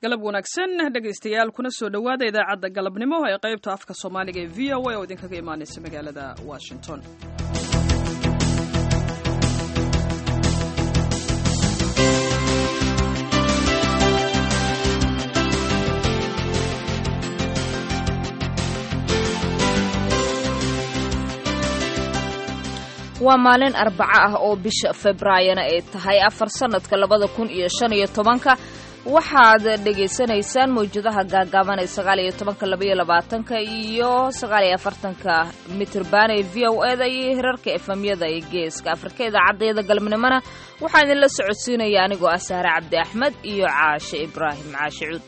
galab wanaagsan dhegaystayaal kuna soo dhowaada idaacadda galabnimo ee qaybta afka soomaaliga ee v o a oo idinkaga imaanaysa magaalada washington waa maalin arbaco ah oo bisha februaayona ay tahay afar sannadka labada kun iyo shan iyo tobanka waxaad dhegaysanaysaan mawjadaha gaagaaban ee sagaal iyo tobanka labaiyo labaatanka iyo sagaal iyo afartanka mitrban ee v o eda iyo hirarka efamyada ee geeska afrika idaacaddayada galabnimona waxaa idinla socodsiinaya anigoo ah sahre cabdi axmed iyo caashe ibraahim caashe cuud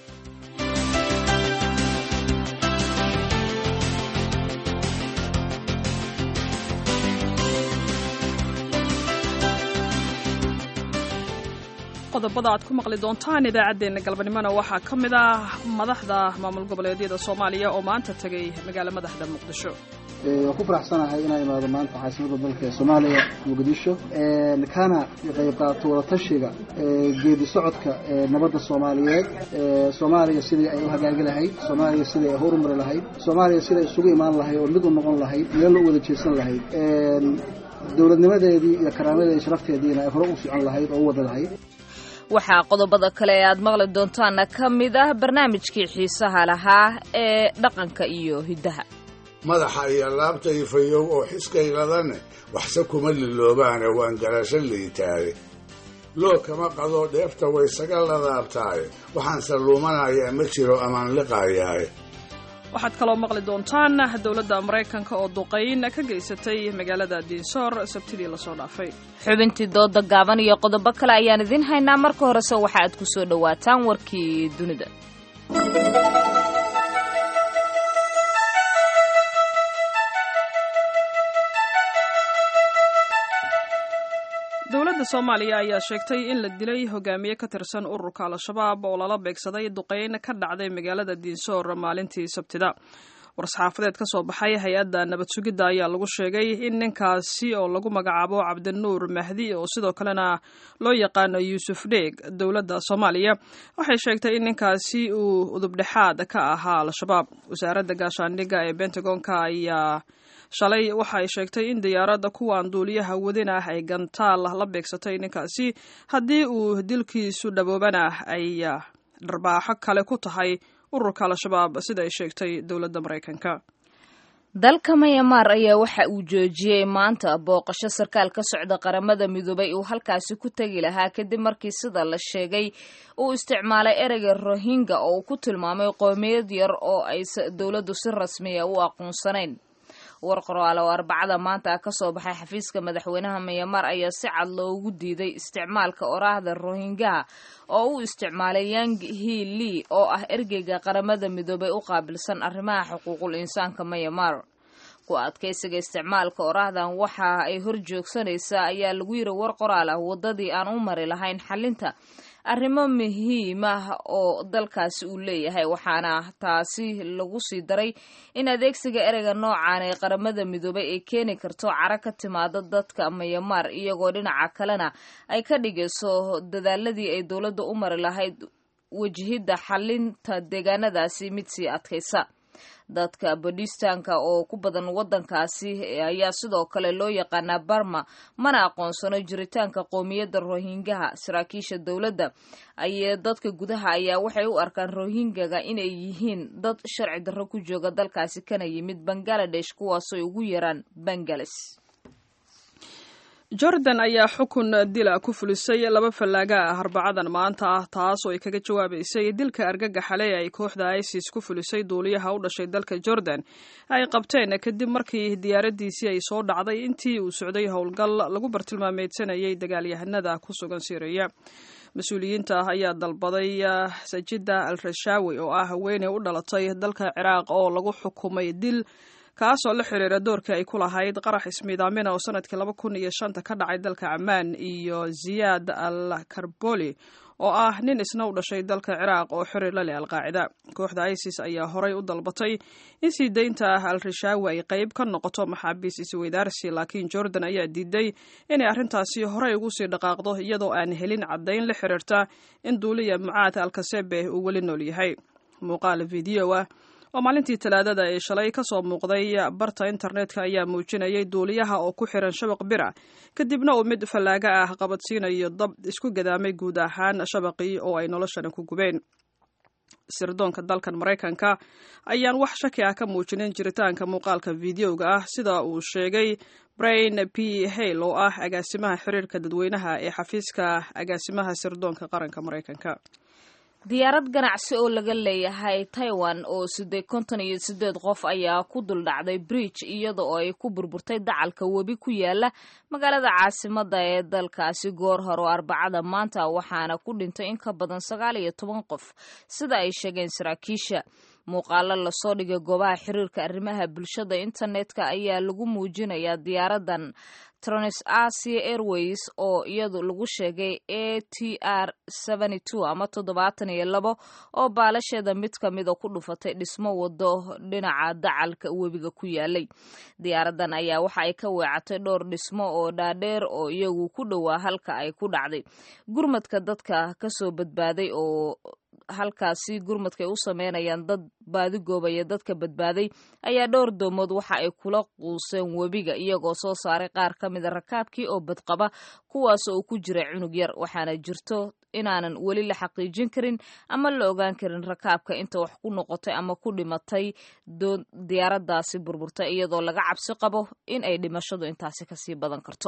qodobada aad ku maqli doontaan idaacaddeenna galbanimona waxaa ka mid ah madaxda maamul goboleedyada soomaaliya oo maanta tegay magaalo madaxda muqdisho waan ku faraxsanahay inaan imaado maanta caasimada dalka soomaaliya muqdisho kana qayb qaato wadatashiga geedi socodka nabadda soomaaliyeed soomaaliya sidii ay u hagaagi lahayd soomaaliya sidii ay horumari lahayd soomaaliya sidai isugu imaan lahayd oo mid u noqon lahayd meel loo wada jeesan lahayd dowladnimadeedii iyo karaamadeedii sharafteediina ay hore u socon lahayd oo u wada lahayd waxaa qodobada kale ee aad maqli doontaana ka mid ah barnaamijkii xiisaha lahaa ee dhaqanka iyo hiddaha madaxa iyo laabta ifayow oo xiskayladane waxse kuma liloobaane waan garasho liitaaye loo kama qado dheefta waysaga ladaabtaaye waxaanse luumanayaa ma jiro amaan liqaayaaye waxaad kaloo maqli doontaan dowladda maraykanka oo duqayn ka geysatay magaalada diinsoor sabtidii lasoo dhaafay xubintii dooda gaaban iyo qodobo kale ayaan idiin haynaa marka horese waxa aad ku soo dhowaataan warkii dunida dowladda soomaaliya ayaa sheegtay in la dilay hogaamiye ka tirsan ururka al-shabaab oo lala beegsaday duqayn ka dhacday magaalada diinsoor maalintii sabtida war-saxaafadeed ka soo baxay hay-adda nabad sugidda ayaa lagu sheegay in ninkaasi oo lagu magacaabo cabdinuur mahdi oo sidoo kalena loo yaqaano yuusuf dheeg dowladda soomaaliya waxay sheegtay in ninkaasi uu udubdhexaad ka ahaa al-shabaab wasaaradda gaashaandhigga ee bentagonka ayaa shalay waxa ay sheegtay in diyaaradda kuwan duuliyaha wadin ah ay gantaal la beegsatay ninkaasi haddii uu dilkiisu dhaboobana ay dharbaaxo kale ku tahay ururka al-shabaab sida ay sheegtay dowladda maraykanka dalka mayamaar ayaa waxa uu joojiyey maanta booqasho sarkaal ka socda qaramada midoobay uu halkaasi ku tegi lahaa kadib markii sida la sheegay uu isticmaalay ereyga rohingya oo uu ku tilmaamay qoomiyad yar oo ay dowladdu si rasmiya u aqoonsanayn war qoraal oo arbacada maanta ka soo baxay xafiiska madaxweynaha myanmar ayaa si cad loogu diiday isticmaalka oraahda rohingyaha oo uu isticmaalay yang hi lee oo ah ergeyga qaramada midoobay u qaabilsan arrimaha xuquuqul insaanka myanmar ku adkaysiga isticmaalka oraahdan waxa ay hor joogsanaysaa ayaa lagu yiri war qoraal ah waddadii aan u mari lahayn xalinta arrimo muhiim ah oo dalkaasi uu leeyahay waxaana taasi lagu sii daray in adeegsiga ereyga noocan ee qaramada midoobay ay keeni karto caro ka timaada dadka mayamaar iyagoo dhinaca kalena ay ka dhigayso dadaaladii ay dowladda u mari lahayd wajihidda xalinta deegaanadaasi mid sii adkaysa dadka badistanka oo ku badan waddankaasi ayaa sidoo kale loo yaqaanaa barma mana aqoonsano jiritaanka qoomiyadda rohingyaha saraakiisha dowladda ay dadka gudaha ayaa waxay u arkaan rohingyaga inay yihiin dad sharci darro ku jooga dalkaasi kana yimid bangaladesh kuwaasoo ugu yaraan bangales jordan ayaa xukun dila ku fulisay laba fallaaga ah arbacadan maanta ah taas oo ay kaga jawaabaysay dilka argagaxale ee ay kooxda isis ku fulisay duuliyaha u dhashay dalka jordan ay qabteen kadib markii diyaaradiisii ay soo dhacday intii uu socday howlgal lagu bartilmaameedsanayay dagaalyahanada ku sugan siriya mas-uuliyiinta ayaa dalbaday sajida al rashaawi oo ah haweeney u dhalatay dalka ciraaq oo lagu xukumay dil kaasoo la xiriira doorkii ay ku lahayd qarax ismiidaamina oo sanadkii laba kun iyo shanta ka dhacay dalka camaan iyo ziyaad al karboli oo ah nin isna u dhashay dalka ciraaq oo xiriir la leh alqaacida kooxda isis ayaa horay u dalbatay in sii daynta al rishaawi ay qayb ka noqoto maxaabiis isweydaarsi laakiin jordan ayaa diiday inay arrintaasi horey ugu sii dhaqaaqdo iyadoo aan helin caddayn la xiriirta in duuliya mucaad alkasebe uu weli nool yahay muuqaal video ah oo maalintii talaadada ee shalay ka soo muuqday barta internetka ayaa muujinayay duuliyaha oo ku xiran shabaq bira kadibna uu mid fallaaga ah qabadsiinayo dab isku gadaamay guud ahaan shabaqii oo ay noloshana ku gubeen sirdoonka dalkan maraykanka ayaan wax shaki ah ka muujinin jiritaanka muuqaalka videoga ah sida uu sheegay brain p hale oo ah agaasimaha xiriirka dadweynaha ee xafiiska agaasimaha sirdoonka qaranka maraykanka diyaarad ganacsi oo laga leeyahay taiwan oo siddeed konton iyo siddeed qof ayaa ku duldhacday bridge iyada oo ay ku burburtay dacalka webi ku yaala magaalada caasimada ee dalkaasi goor hore oo arbacada maanta waxaana ku dhintay in ka badan sagaal iyo toban qof sida ay sheegeen saraakiisha muuqaalo lasoo dhigay goobaha xiriirka arrimaha bulshada internetka ayaa lagu muujinayaa diyaaradan trans asia airways oo iyadu lagu sheegay a t r ama toddobaatan iyo labo oo baalasheeda mid kamida ku dhufatay dhismo wado dhinaca dacalka webiga ku yaalay diyaaradan ayaa waxa ay ka weecatay dhowr dhismo oo dhaadheer oo iyagu ku dhowaa halka ay ku dhacday gurmadka dadka kasoo badbaaday oo halkaasi gurmadka ay u sameynayaan dad baadigoobaya dadka badbaaday ayaa dhowr doomood waxa ay kula quuseen webiga iyagoo soo saaray qaar ka mida rakaabkii oo badqaba kuwaas oo ku jira cunug yar waxaana jirto inaanan weli la xaqiijin karin ama la ogaan karin rakaabka inta wax ku noqotay ama ku dhimatay diyaaradaasi burburtay iyadoo laga cabsi qabo in ay dhimashadu intaasi kasii badan karto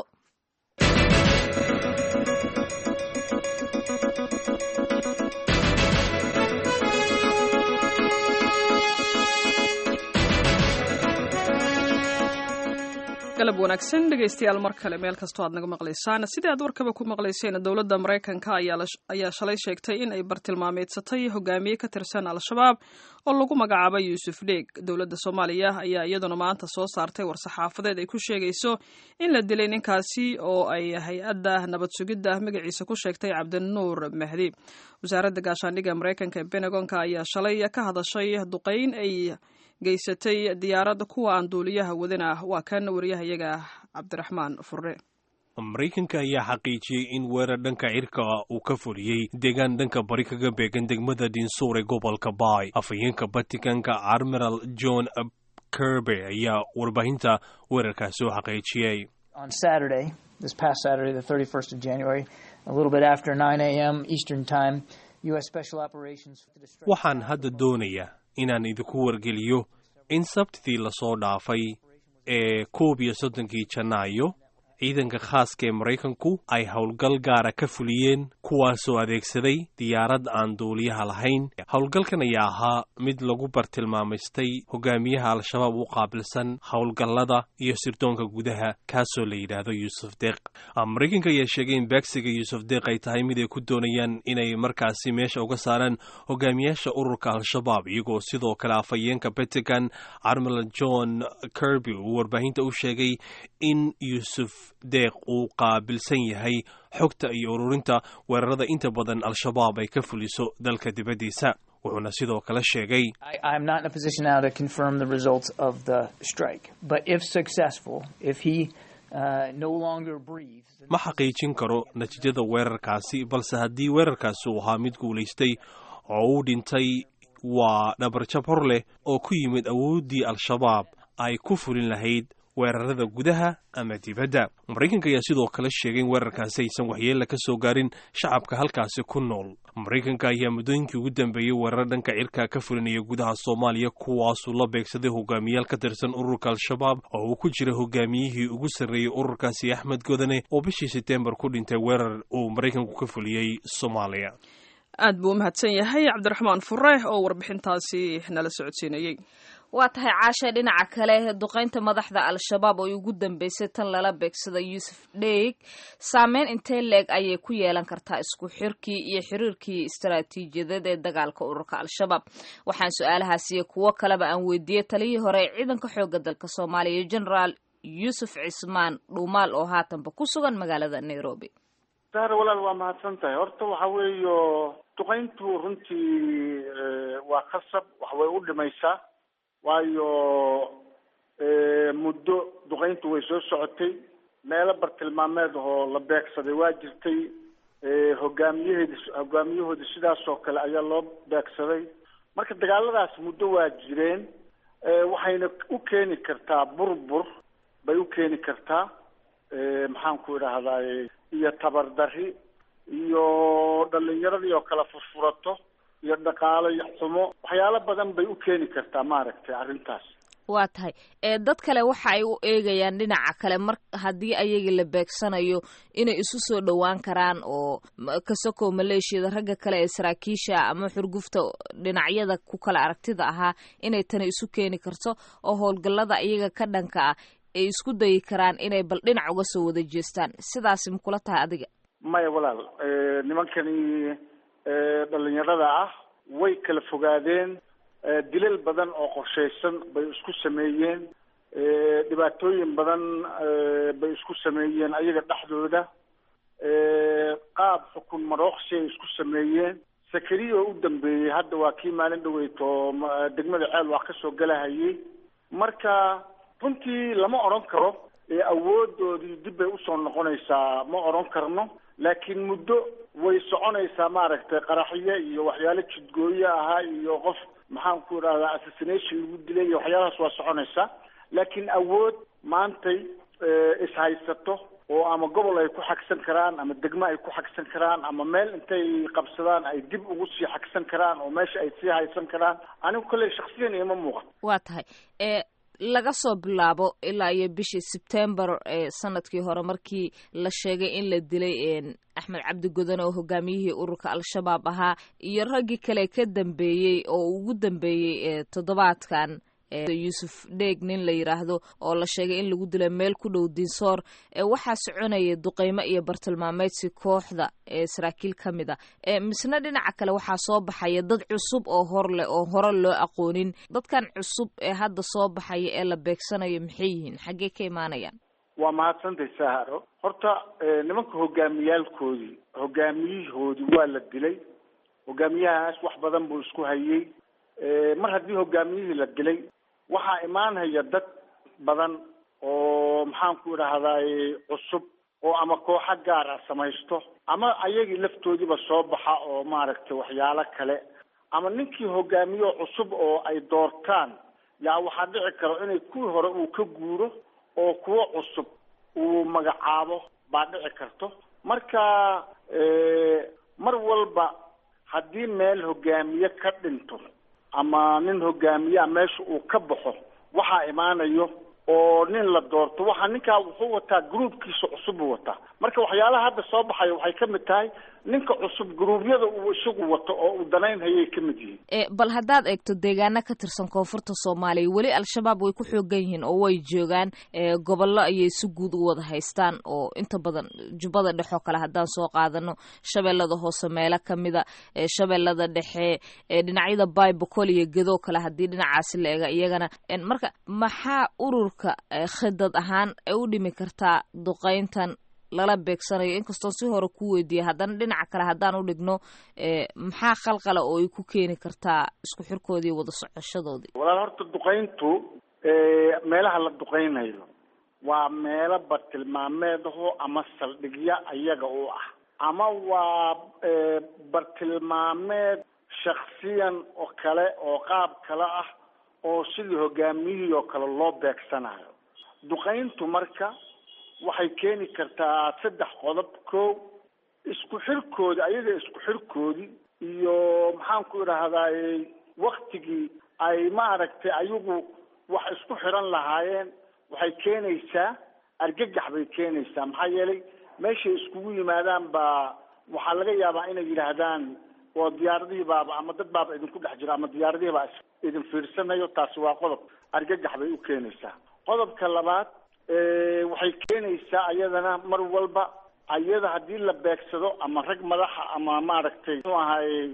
galab wanaagsan dhegaystayaal mar kale meel kastoo aad naga maqlaysaan sidii aad warkaba ku maqlayseen dowladda maraykanka ayaa shalay sheegtay in ay bartilmaameedsatay hogaamiye ka tirsan al-shabaab oo lagu magacaabay yuusuf dheeg dowladda soomaaliya ayaa iyaduna maanta soo saartay war-saxaafadeed ay ku sheegayso in la dilay ninkaasi oo ay hay-adda nabad sugidda magaciisa ku sheegtay cabdinuur mahdi wasaaradda gaashaandhigga maraykanka ee benegonka ayaa shalay ka hadashay duqayn ay geysatay diyaaradda kuwa aan duuliyaha wadin ah waa kan wariyahayaga cabdiraxmaan furre maraykanka ayaa xaqiijiyey in weerar dhanka cirka uu ka fuliyey deegaan dhanka bari kaga beegan degmada dinsuur ee gobolka baay afhayeenka batikanka admiral john kirby ayaa warbaahinta weerarkaasi u xaqiijiyey on Saturday, this past Saturday, the 31st of January, a little bit after 9 a.m. Eastern Time, U.S. Special Operations. waxaan hadda doonayaa inaan idinku wargeliyo in sabtidii lasoo dhaafay ee koob iyo soddonkii janaayo ciidanka khaaska ee maraykanku ay howlgal gaara ka fuliyeen kuwaasoo adeegsaday diyaarad aan duuliyaha lahayn howlgalkan ayaa ahaa mid lagu bartilmaamaystay hogaamiyaha al-shabaab u qaabilsan howlgallada iyo sirdoonka gudaha kaasoo la yidhaahdo yuusuf deeq maraykanka ayaa sheegay in beegsiga yuusuf deeq ay tahay mid ay ku doonayaan inay markaasi meesha uga saaraan hogaamiyaasha ururka al-shabaab iyagoo sidoo kale afhayeenka pentagon admiral john kirby uu warbaahinta u sheegay in yuusuf deeq uu qaabilsan yahay xogta iyo ururinta weerarada inta badan al-shabaab ay ka fuliso dalka dibaddiisa wuxuuna sidoo kale sheegay I'm not in a position now to confirm the results of the strike, but if successful, if he uh, no longer breathes. then- ma xaqiijin karo natiijada weerarkaasi balse haddii weerarkaasi uu ahaa mid guulaystay oo uu dhintay waa dhabarjab hor leh oo ku yimid awooddii al-shabaab ay ku fulin lahayd weerarada gudaha ama dibadda maraykanka ayaa sidoo kale sheegay in weerarkaasi aysan waxyeella ka soo gaarin shacabka halkaasi ku nool maraykanka ayaa muddooyinkii ugu dambeeyey weerar dhanka cirka ka fulinaya gudaha soomaaliya kuwaasuu la beegsaday hogaamiyaal ka tirsan ururka al-shabaab oo uu ku jira hogaamiyihii ugu sarreeyey ururkaasi axmed godane oo bishii seteembar ku dhintay weerar uu maraykanku ka fuliyey soomaaliya aad buu u mahadsan yahay cabdiraxmaan fure oo warbixintaasi nala socodsiinayey waa tahay caasha dhinaca kale duqaynta madaxda al-shabaab oo ugu dambeysay tan lala beegsada yuusuf dheeg saameyn intee leeg ayay ku yeelan kartaa isku xirkii iyo xiriirkii istaraatiijiyadeed ee dagaalka ururka al-shabaab waxaan su-aalahaasiyo kuwo kaleba aan weydiiyey taliyii hore ee ciidanka xooga dalka soomaaliya generaal yuusuf cismaan dhuumaal oo haatanba ku sugan magaalada nairobi sahre walaal waa mahadsan tahay horta waxa weeyo duqayntu runtii waa khasab wax way u dhimaysaa waayo muddo duqayntu way soo socotay meelo bartilmaameed oo la beegsaday waa jirtay hogaamiyaheedi hogaamiyahoodi sidaas oo kale ayaa loo beegsaday marka dagaaladaas muddo waa jireen waxayna u keeni kartaa burbur bay u keeni kartaa maxaan ku idhaahdaay iyo tabardari iyo dhalinyaradii oo kala furfurato iyo dhaqaalo xumo waxyaalo badan bay u keeni kartaa maaragtay arrintaas waa tahay ee dad kale waxa ay u eegayaan dhinaca kale mar haddii ayagii la beegsanayo inay isu soo dhowaan karaan oo kasakoo maleeshiyada ragga kale ee saraakiisha ama xurgufta dhinacyada ku kala aragtida ahaa inay tani isu keeni karto oo howlgallada iyaga ka dhanka ah ay isku dayi karaan inay bal dhinac uga soo wada jeestaan sidaasi makula tahay adiga maya walaal nimankani dhalinyarada ah way kala fogaadeen dilal badan oo qorshaysan bay isku sameeyeen dhibaatooyin badan bay isku sameeyeen ayaga dhexdooda qaab xukun marooqsi ay isku sameeyeen sakariya oo u dambeeyey hadda waa kii maalin dhaweyto degmada ceel wax kasoo galahayay marka runtii lama odhan karo awoodoodii dib bay usoo noqonaysaa ma odhan karno laakiin muddo way soconaysaa maaragtay qaraxyo iyo waxyaalo jidgooyo ahaa iyo qof maxaan ku idhahdaa assassination lagu dilay iyo waxyaalahaas waa soconaysaa laakiin awood maantay ishaysato oo ama gobol ay ku xagsan karaan ama degmo ay ku xagsan karaan ama meel intay qabsadaan ay dib ugu sii xagsan karaan oo meesha ay sii haysan karaan anigu kolley shaksiyan ima muuqan waa tahay e laga soo bilaabo ilaa iyo bishii sebtembar ee sanadkii hore markii la sheegay in la dilay axmed cabdi godan oo hogaamiyihii ururka al-shabaab ahaa iyo raggii kale ka dambeeyey oo ugu dambeeyey toddobaadkan yuusuf dheeg nin la yidhaahdo oo la sheegay in lagu dilay meel ku dhow dinsoor waxaa soconaya duqeymo iyo bartilmaameedsi kooxda ee saraakiil ka mid a misna dhinaca kale waxaa soo baxaya dad cusub oo hor leh oo hore loo aqoonin dadkan cusub ee hadda soo baxaya ee la beegsanayo maxay yihiin xaggee ka imaanayaan waa mahadsantay saharo horta nimanka hogaamiyaalkoodii hogaamiyahoodii waa la dilay hogaamiyahaas wax badan buu isku hayey mar haddii hogaamiyihii la dilay waxaa imaanhaya dad badan oo maxaan ku idhaahdaay cusub oo ama kooxo gaar ah samaysto ama ayagii laftoodiiba soo baxa oo maaragtay waxyaalo kale ama ninkii hogaamiyo cusub oo ay doortaan yaa waxaa dhici karo inay kuwii hore uu ka guuro oo kuwo cusub uu magacaabo baa dhici karto marka mar walba haddii meel hogaamiye ka dhinto ama nin hogaamiyaa meesha uu ka baxo waxaa imaanayo oo nin la doorto waxa ninkaa wuxuu wataa groupkiisa cusub buu wataa marka waxyaalaha hadda soo baxaya waxay ka mid tahay ninka cusub gruubyada uu isagu wato oo uu danaynhayay ka mid yihiin bal haddaad eegto deegaano ka tirsan koonfurta soomaaliya weli al-shabaab way ku xoogan yihiin oo way joogaan gobollo ayay si guud u wada haystaan oo inta badan jubbada dhexoo kale haddaan soo qaadano shabeellada hoose meelo kamida shabeellada dhexe dhinacyada baybacol iyo gedoo kale haddii dhinacaasi la eega iyagana marka maxaa ururka khidad ahaan ay u dhimi kartaa duqeyntan lala beegsanayo inkastoon si hore ku weydiiyay haddana dhinaca kale haddaan u dhigno maxaa khalqala oo ay ku keeni kartaa isku xirkoodii wada socoshadoodii walaal horta duqayntu meelaha la duqaynayo waa meelo bartilmaameedaho ama saldhigya ayaga u ah ama waa bartilmaameed shaksiyan oo kale oo qaab kale ah oo sidii hogaamiyihii oo kale loo beegsanayo duqayntu marka waxay keeni kartaa saddex qodob ko isku xirkoodi ayaga isku xirkoodii iyo maxaan ku idhaahdaay waktigii ay maaragtay ayagu wax isku xiran lahaayeen waxay keenaysaa argagax bay keenaysaa maxaa yeelay meeshay iskugu yimaadaan baa waxaa laga yaabaa inay yidhaahdaan oo diyaaradihii baaba ama dad baaba idinku dhex jiro ama diyaaradihii baa idin fiirsanayo taasi waa qodob argagax bay u keenaysaa qodobka labaad waxay keenaysaa ayadana mar walba ayada haddii la beegsado ama rag madaxa ama maaragtay muxuu ahaay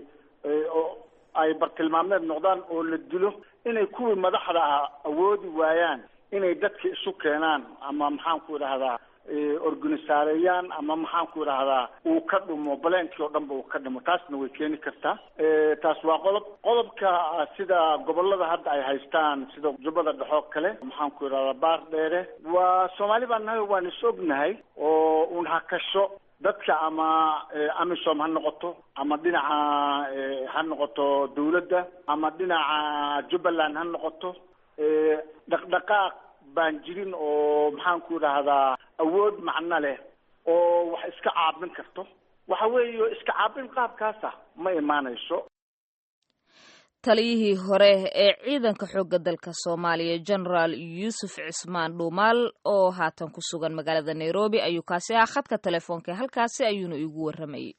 ay bartilmaameed noqdaan oo la dilo inay kuwii madaxda ah awoodi waayaan inay dadka isu keenaan ama maxaan ku idhahdaa organisaareeyaan ama maxaan ku idhahdaa uu ka dhumo baleenkii oo dhan ba uu ka dhimo taasna way keeni kartaa taas waa qodob qodobka sida gobolada hadda ay haystaan sida jubbada dhexoo kale maxaan ku idhahdaa baar dheere waa soomaali baan nahay waan is ognahay oo un hakasho dadka ama amisom ha noqoto ama dhinaca ha noqoto dawladda ama dhinaca jubbaland ha noqoto dhaqdhaqaaq baan jirin oo maxaan ku idhaahdaa awood macno leh oo wax iska caabin karto waxa weeye iska caabin qaabkaasa ma imaanayso taliyihii hore ee ciidanka xoogga dalka soomaaliya genaraal yuusuf cismaan dhuumaal oo haatan ku sugan magaalada nairobi ayuu kaasi ahaa khadka telefoonka halkaasi ayuuna igu warramayay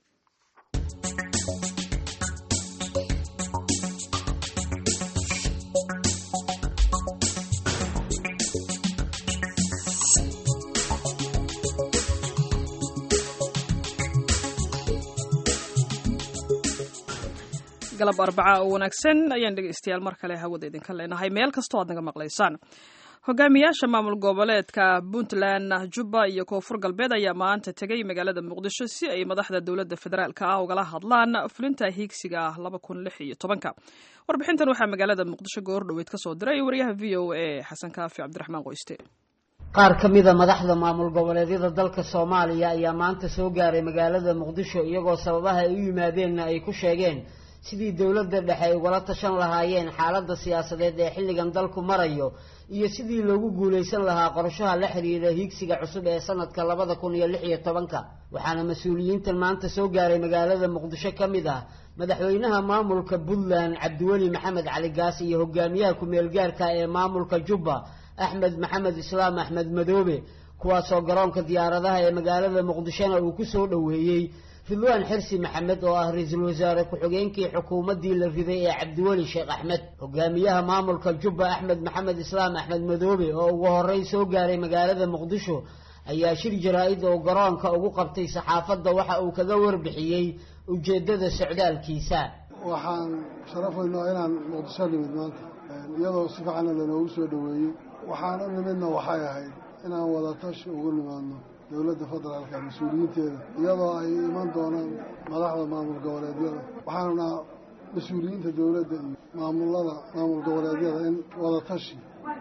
galab arbaca oo wanaagsan ayaan dhegeystayaal mar kale hawada idinka leenahay meel kastoo aad naga maqlaysaan hogaamiyaasha maamul goboleedka puntland jubba iyo koonfur galbeed ayaa maanta tegay magaalada muqdisho si ay madaxda dowladda federaalk ah ugala hadlaan fulinta hiigsiga ah laba kun lix iyo tobanka warbixintan waxaa magaalada muqdisho goor dhoweyd ka soo diray wariyaha v o a xasan kaafi cabdiraxmaan qoyste qaar ka mida madaxda maamul goboleedyada dalka soomaaliya ayaa maanta soo gaaray magaalada muqdisho iyagoo sababaha ay u yimaadeenna ay ku sheegeen sidii dowladda dhexe ay ugala tashan lahaayeen xaaladda siyaasadeed ee xilligan dalku marayo iyo sidii loogu guulaysan lahaa qorshaha la xiriira hiigsiga cusub ee sanadka labada kun iyo lix iyo tobanka waxaana mas-uuliyiintan maanta soo gaaray magaalada muqdisho ka mid ah madaxweynaha maamulka puntland cabdiweli maxamed cali gaas iyo hogaamiyaha ku-meel gaarka ee maamulka jubba axmed maxamed islaam axmed madoobe kuwaasoo garoonka diyaaradaha ee magaalada muqdishona uu ku soo dhoweeyey ridwaan xirsi maxamed oo ah ra-iisul wasaare ku-xigeenkii xukuumaddii la riday ee cabdiweli sheekh axmed hogaamiyaha maamulka jubba axmed maxamed islaam axmed madoobe oo ugu horreyn soo gaaray magaalada muqdisho ayaa shir jaraa-id oo garoonka ugu qabtay saxaafadda waxa uu kaga warbixiyey ujeeddada socdaalkiisa waxaan sharafaynaa inaan muqdisho nimid maanta iyadoo si fiicanna lanoogu soo dhoweeyey waxaan u nimidna waxay ahayd inaan wadatashi ugu nimaadno dowladda federaalka mas-uuliyiinteeda iyadoo ay iman doonaan madaxda maamul goboleedyada waxaana mas-uuliyiinta dowladda iyo maamulada maamul goboleedyada in wadatashi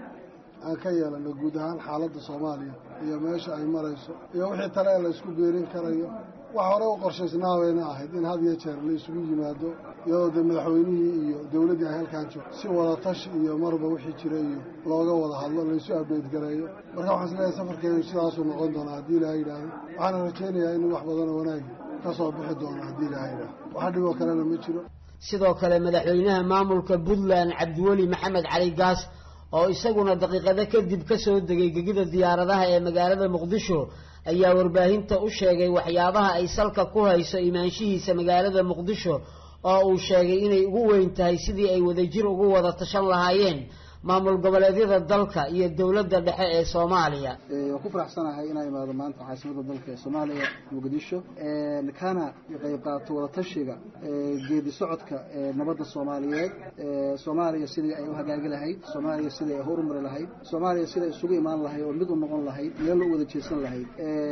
aan ka yeelano guud ahaan xaaladda soomaaliya iyo meesha ay marayso iyo wixii tale ee la isku beerin karayo wax hore u qorshaysnaaweyna ahayd in had iyo jeer la isugu yimaado iyadoo dee madaxweynihii iyo dowladdii ay halkaan joogto si wadatashi iyo marba wixii jira iyo looga wada hadlo laysu abdeyt gareeyo marka waxaan isleeyahay safarkeenu sidaasuu noqon doonaa haddii ilaha yidhaahdo waxaana rajaynayaa in wax badanoo wanaagi ka soo bixi doono haddii ilaha yidhaahdo wax dhiboo kalena ma jiro sidoo kale madaxweynaha maamulka puntland cabdiweli maxamed cali gaas oo isaguna daqiiqado kadib ka soo degay gegida diyaaradaha ee magaalada muqdisho ayaa warbaahinta u sheegay waxyaabaha ay salka ku hayso imaanshihiisa magaalada muqdisho oo uu sheegay inay ugu weyn tahay sidii ay wadajir ugu wada tashan lahaayeen maamul goboleedyada dalka iyo dowladda dhexe ee soomaaliya waan ku faraxsanahay inaa imaado maanta caasimada dalka ee soomaaliya muqdisho kana qayb qaato wadatashiga geedi socodka nabadda soomaaliyeed soomaaliya sidii ay u hagaagi lahayd soomaaliya sidii ay horumari lahayd soomaaliya sidai isugu imaan lahayd oo mid u noqon lahayd meel u wada jeesan lahayd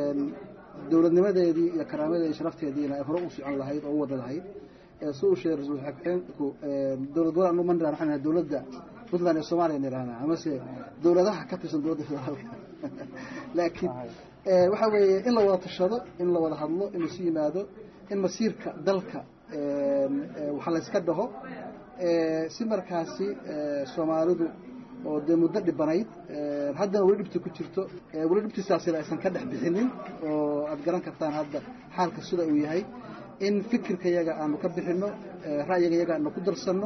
dowladnimadeedii iyo karaamadeedi sharafteediina ay hore u socon lahayd oo u wada lahayd si uu sheegay ra-iisul xigeenku dowlad gobolaan uma nirahna waxaan nahay dowladda puntland ee soomaaliya nirahnaa amase dowladaha ka tirsan dowladda federaalka laakiin waxa weeye in la wada tashado in la wada hadlo in laisu yimaado in masiirka dalka waxa layska dhaho si markaasi soomaalidu oo dee muddo dhibanayd haddana weli dhibta ku jirto weli dhibtiisaasina aysan ka dhex bixinin oo aad garan kartaan hadda xaalka sida uu yahay in fikirka yaga aanu ka bixino ra'yiga yaga aanu ku darsanno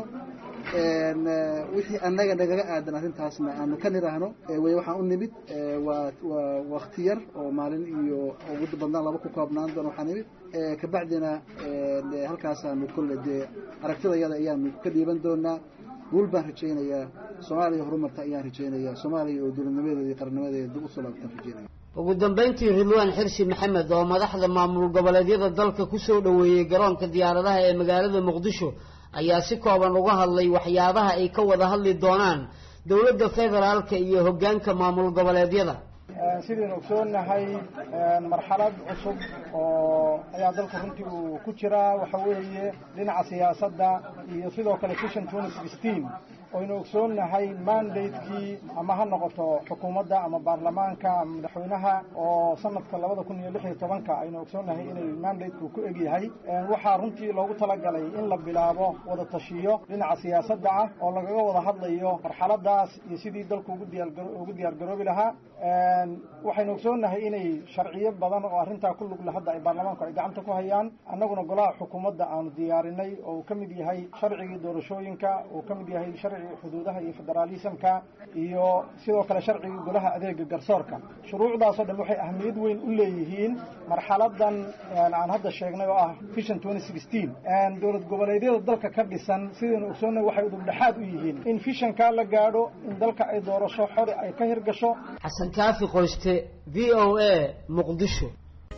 wixii annaga nagaga aadan arrintaasna aanu ka niraahno way waxaan u nimid waa waa wakti yar oo maalin iyo ugu badnaan laba ku koobnaan doona waxaa nimid kabacdina halkaasaanu kolle dee aragtida yada ayaanu ka dhiiban doonaa guul baan rajaynayaa soomaaliya horumarta ayaan rajaynayaa soomaaliya oo dowladnimadeeda iyo qarnimadeeda dib usoo laabtaan rajaynaya ugu dambayntii ridwaan xirsi maxamed oo madaxda maamul goboleedyada dalka ku soo dhoweeyey garoonka diyaaradaha ee magaalada muqdisho ayaa si kooban uga hadlay waxyaabaha ay ka wada hadli doonaan dowladda federaalka iyo hoggaanka maamul goboleedyada sidaynu ogsoonnahay marxalad cusub oo ayaa dalku runtii uu ku jiraa waxa weeye dhinaca siyaasadda iyo sidoo kale vision twenty sixteen oynu ogsoonnahay mandatekii ama ha noqoto xukuumadda ama baarlamaanka ama madaxweynaha oo sanadka labada kun iyo lix iyo tobanka aynu ogsoonnahay inay mandateku ku egyahay waxaa runtii loogu talagalay in la bilaabo wada tashiyo dhinaca siyaasadda ah oo lagaga wada hadlayo marxaladaas iyo sidii dalku ugu diyaaugu diyaargaroobi lahaa waxaynu ogsoonnahay inay sharciyo badan oo arrintaa ku lugle hadda ay baarlamaanku ay gacanta ku hayaan annaguna golaha xukuumadda aanu diyaarinay oo uu ka mid yahay sharcigii doorashooyinka uu ka mid yahay sharcigii xuduudaha iyo federaalismka iyo sidoo kale sharcigii golaha adeega garsoorka shuruucdaasoo dhan waxay ahmiyad weyn u leeyihiin marxaladan aan hadda sheegnay oo ah vision twenty sixteen dowlad goboleedyada dalka ka dhisan sidaynu ogsoonnahay waxay udubdhexaad u yihiin in vishankaa la gaadho in dalka ay doorasho xori ay ka hirgasho xasan kaafi qoyste v o a muqdisho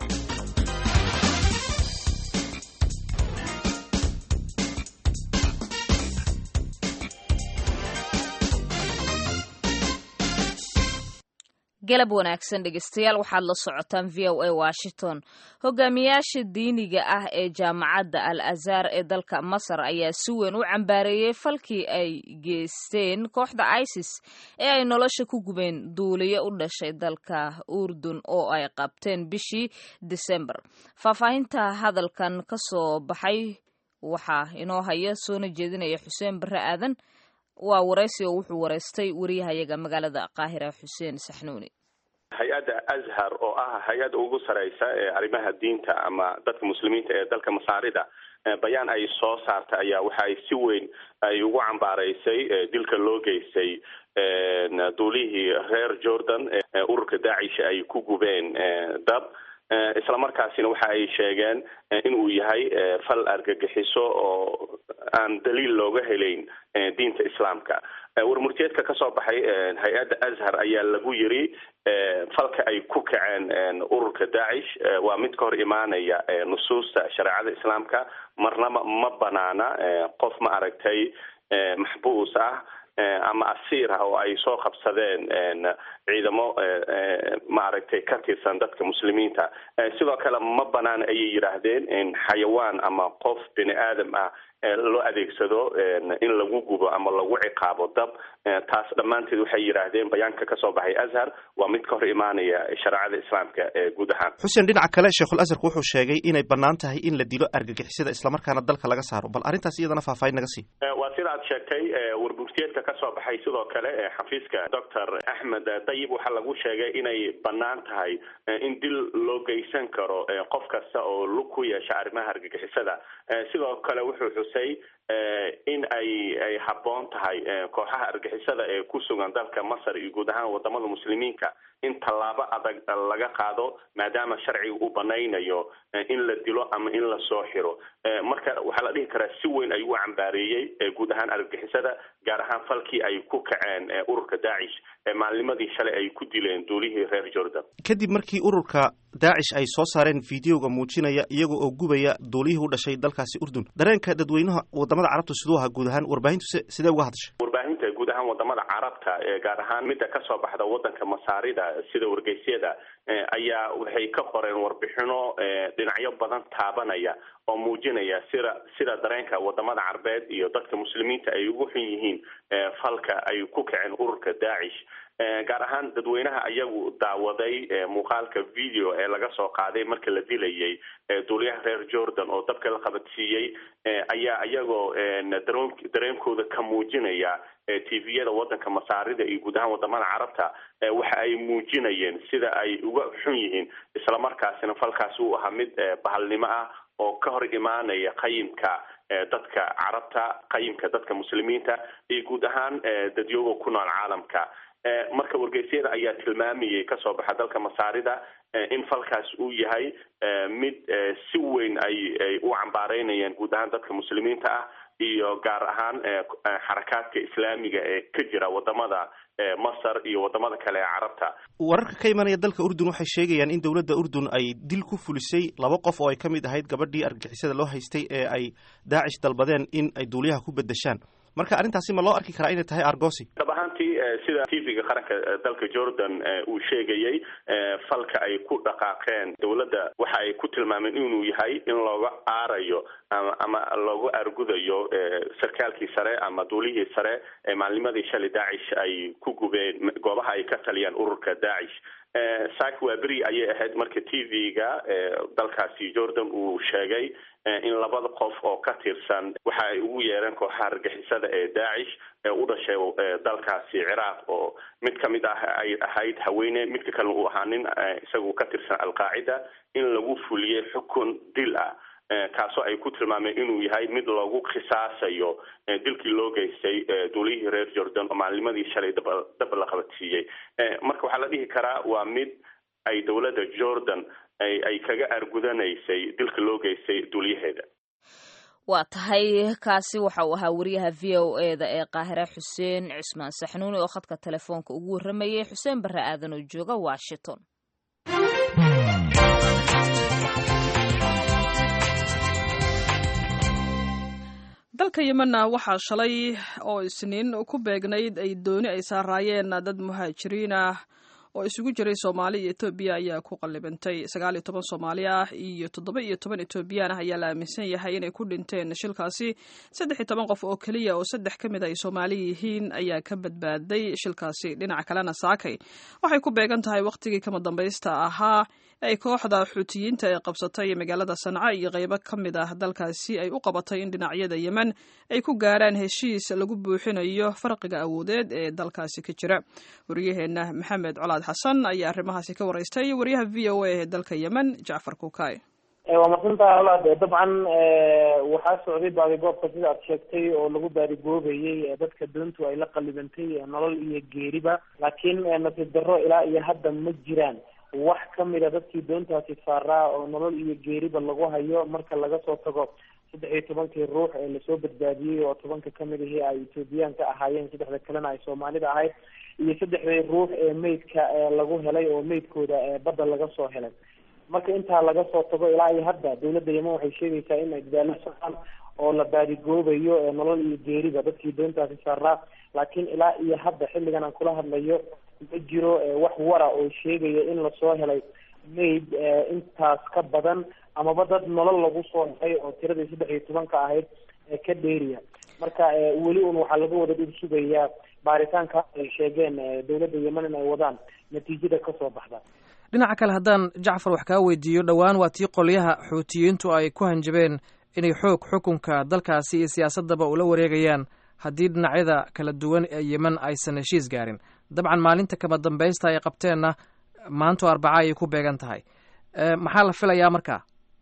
galab wanaagsan dhegeystayaal waxaad la socotaan v o a washington hogaamiyaasha diiniga ah ee jaamacadda al azhar ee dalka masar ayaa si weyn u cambaareeyey falkii ay geysteen kooxda isis ee ay nolosha ku gubeen duuliyo u dhashay dalka urdun oo ay qabteen bishii disembar faahfaahinta hadalkan ka soo baxay waxaa inoo haya soona jeedinaya xuseen barre aadan waa waraysi oo wuxuu waraystay wariyahayaga magaalada qaahira xuseen saxnuuni hay-adda azhar oo ah hay-adda ugu sareysa ee arrimaha diinta ama dadka muslimiinta ee dalka masaarida bayaan ay soo saartay ayaa waxa ay si weyn ay ugu cambaaraysay dilka loo geystay duulihii reer jordan ee ururka daacish ay ku gubeen dab isla markaasina waxa ay sheegeen inuu yahay fal argagixiso oo aan daliil looga helayn diinta islaamka warmurteedka ka soo baxay hay-adda azhar ayaa lagu yiri falka ay ku kaceen ururka daacish waa mid ka hor imaanaya nusuusta shareecada islaamka marnaba ma banaana qof ma aragtay maxbuus ah ama asiir ah oo ay soo qabsadeen ciidamo maaragtay ka tirsan dadka muslimiinta sidoo kale ma banaan ayay yidhaahdeen in xayawaan ama qof bini aadam ah loo adeegsado in lagu gubo ama lagu ciqaabo dab taas dhammaanteed waxay yidhaahdeen bayaanka kasoo baxay azhar waa mid ka hor imaanaya shareecada islaamka ee guud ahaan xuseen dhinaca kale sheekhul azharku wuxuu sheegay inay bannaan tahay in la dilo argagixisada islamarkaana dalka laga saaro bal arrintaas iyadana faahfaahin naga sii waa sida aad sheegtay warburtiyeedka kasoo baxay sidoo kale xafiiska doctor axmed dayib waxaa lagu sheegay inay bannaan tahay in dil loo geysan karo qof kasta oo lug ku yeesha arrimaha argagixisada sidoo kale wuxuu xusay in ay ay habboon tahay kooxaha argixisada ee ku sugan dalka masar iyo guud ahaan wadamada muslimiinka in tallaabo adag laga qaado maadaama sharciga uu banaynayo in la dilo ama in la soo xiro marka waxaa la dhihi karaa si weyn ayuu cambaareeyey guud ahaan argagixisada gaar ahaan falkii ay ku kaceen ururka daacish maalnimadii shalay ay ku dileen duulihii reer jordan kadib markii ururka daacish ay soo saareen fideoga muujinaya iyaga oo gubaya duulihii u dhashay dalkaasi urdun dareenka dadweynaha wadamada carabtu siduu ahaa guud ahaan warbaahintu sidee uga hadashay warbaahinta guud ahaan wadamada carabta gaar ahaan midda kasoo baxda wadanka masaarida sida wargeysyada ayaa waxay ka qoreen warbixino dhinacyo badan taabanaya oo muujinaya sida sida dareenka wadamada carbeed iyo dadka muslimiinta ay ugu xun yihiin falka ay ku kaceen ururka daacish gaar ahaan dadweynaha ayagu daawaday muuqaalka video ee laga soo qaaday marka la dilayay duuliyaha reer jordan oo dabka la qabadsiiyey ayaa iyagoo dareenkooda ka muujinaya tviyada wadanka masaarida iyo guud ahaan wadamada carabta waxa ay muujinayeen sida ay uga xun yihiin islamarkaasina falkaasi uu ahaa mid bahalnimo ah oo ka hor imaanaya qayimka dadka carabta qayimka dadka muslimiinta iyo guud ahaan dadyooga ku nool caalamka marka wargeysyada ayaa tilmaamayay kasoo baxa dalka masaarida in falkaas uu yahay mid si weyn ay ay u cambaareynayaan guud ahaan dadka muslimiinta ah iyo gaar ahaan xarakaadka islaamiga ee ka jira wadamada masar iyo wadamada kale ee carabta wararka ka imanaya dalka urdun waxay sheegayaan in dowladda urdun ay dil ku fulisay laba qof oo ay ka mid ahayd gabadhii argagixisada loo haystay ee ay daacish dalbadeen in ay duuliyaha ku bedeshaan marka arrintaasi ma loo arki karaa inay tahay argosi dhab ahaantii sida tv-ga qaranka dalka jordan uu sheegayay falka ay ku dhaqaaqeen dowladda waxa ay ku tilmaameen inuu yahay in looga aarayo ama ama loogu argudayo sarkaalkii sare ama duulihii sare ee maalnimadii shalay daacish ay ku gubeen goobaha ay ka taliyaan ururka daacish saak waa beri ayay ahayd marka t v-ga dalkaasi jordan uu sheegay in labada qof oo ka tirsan waxa ay ugu yeereen kooxaha argixisada ee daacish ee u dhashay dalkaasi ciraaq oo mid kamid ah ay ahayd haweene midka kalena uu ahaa nin isagu ka tirsan alqaacida in lagu fuliyey xukun dil ah kaasoo ay ku tilmaameen inuu yahay mid loogu khisaasayo dilkii loo geystay duulihii reer jordan oo maalnimadii shalay dab dab la qabadsiiyey marka waxaa la dhihi karaa waa mid ay dowladda jordan ay ay kaga argudanaysay dilka loo geystay duuliyaheeda waa tahay kaasi waxa uu ahaa wariyaha v o e da ee qaahire xuseen cismaan saxnuuni oo khadka telefoonka ugu warramayay xuseen barre aadan oo jooga washington dalka yemenna waxaa shalay oo isniin ku beegnayd ay dooni ay saaraayeen dad muhaajiriin ah oo isugu jiray soomaali iyo etoobiya ayaa ku qallibantay sagaal iyo toban soomaali ah iyo toddoba iyo toban etoobiyaan ah ayaa la aaminsan yahay inay ku dhinteen shilkaasi saddex iyo toban qof oo keliya oo saddex ka mid ay soomaali yihiin ayaa ka badbaaday shilkaasi dhinaca kalena saakay waxay ku beegan tahay wakhtigii kama dambaysta ahaa ay kooxda xuutiyiinta ee qabsatay magaalada sanca iyo qaybo ka mid ah dalkaasi ay u qabatay in dhinacyada yemen ay ku gaaraan heshiis lagu buuxinayo farqiga awoodeed ee dalkaasi ka jira waryaheena maxamed colaad xasan ayaa arrimahaasi ka waraystay wariyaha v o a ee dalka yemen jacfar kuukay waa masantaha olaad dabcan waxaa socday baadigoobka sida aad sheegtay oo lagu baadigoobayay dadka doontu ay la qalibantay nolol iyo geeriba laakiin nasiib darro ilaa iyo hadda ma jiraan wax kamida dadkii doontaasi saaraa oo nolol iyo geeriba lagu hayo marka laga soo tago saddex iyo tobankii ruux ee lasoo badbaadiyey oo tobanka kamid ahii ay ethoobiyaanka ahaayeen saddexda kalena ay soomaalida ahayd iyo saddexdii ruux ee meydka lagu helay oo meydkooda badda laga soo helay marka intaa laga soo tago ilaa iyo hadda dawladda yemen waxay sheegaysaa in ay dadaalo socdaan oo la baadigoobayo nolol iyo geeriba dadkii doontaasi saaraa laakiin ilaa iyo hadda xilligan aan kula hadlayo ma jiro wax wara oo sheegaya in lasoo helay mayd intaas ka badan amaba dad nolol lagu soo helay oo tiradii saddex iyo tobanka ahayd ka dheeriya marka weli un waxaa laga wada dhib sugayaa baaritaanka ay sheegeen dawladda yemen in ay wadaan natiijada kasoo baxda dhinaca kale haddaan jacfar wax kaa weydiiyo dhowaan waa tii qolyaha xuutiyiintu ay ku hanjabeen inay xoog xukunka dalkaasi iyo siyaasadaba ula wareegayaan haddii dhinacyada kala duwan ee yemen aysan heshiis gaarin dabcan maalinta kama dambaysta ay qabteenna maanto arbaca ayay ku beegan tahay maxaa la filayaa marka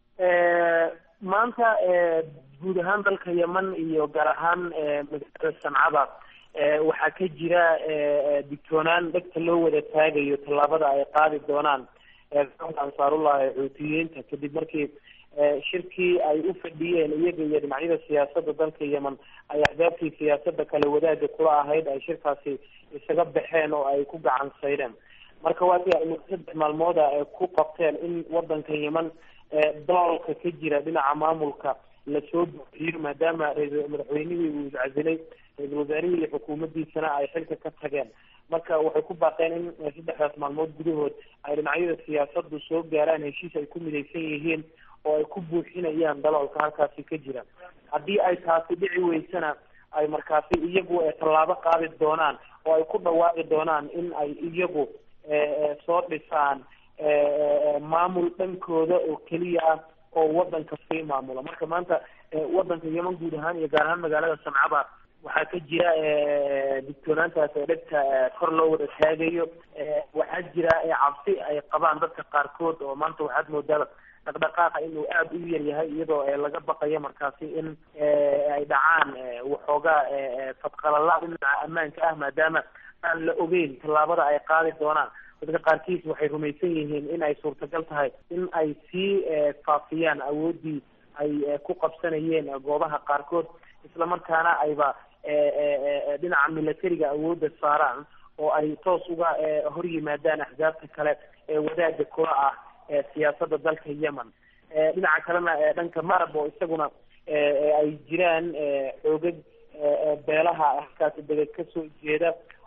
maanta guud ahaan dalka yemen iyo gaar ahaan magaalada sancada waxaa ka jira digtoonaan dhegta loo wada taagayo tallaabada ay qaadi doonaan kooxda ansaarullah ee xuutiyiinta kadib markii shirkii ay u fadhiyeen iyaga iyo dhinacyada siyaasadda dalka yemen ay axdaabtii siyaasadda kale wadaagga kula ahayd ay shirkaasi isaga baxeen oo ay ku gacan saydeen marka waati ay saddex maalmooda ku qabteen in wadanka yemen doolka ka jira dhinaca maamulka lasoo buuxiyo maadaama madaxweynihii uu iscasilay ra-isul wasaarihii iyo xukuumaddiisana ay xilka ka tageen marka waxay ku baaqeen in saddexdaas maalmood gudahood ay dhinacyada siyaasadu soo gaaraan heshiis ay ku midaysan yihiin oo ay ku buuxinayaan daloolka halkaasi ka jira haddii ay taasi dhici weysana ay markaasi iyagu tallaabo qaadi doonaan oo ay ku dhawaaqi doonaan in ay iyagu soo dhisaan maamul dhankooda oo keliya ah oo wadanka sii maamula marka maanta wadanka yemen guud ahaan iyo gaar ahaan magaalada sancaba waxaa ka jira digtoonaantaas ee dhegta kor loo wada taagayo waxaa jira cabsi ay qabaan dadka qaarkood oo maanta waxaad moodaa dhaqdhaqaaqa inuu aada u yar yahay iyadoo laga baqayo markaasi in ay dhacaan waxoogaa fadqalala dhinaca ammaanka ah maadaama aan la ogeyn tallaabada ay qaadi doonaan dadka qaarkiis waxay rumaysan yihiin in ay suurtagal tahay in ay sii faafiyaan awooddii ay ku qabsanayeen goobaha qaarkood islamarkaana ayba dhinaca militariga awoodda saaraan oo ay toos uga hor yimaadaan axsaabta kale ee wadaagga kula ah siyaasadda dalka yemen dhinaca kalena dhanka marab oo isaguna ay jiraan xoogag beelaha halkaasi deged kasoo jeeda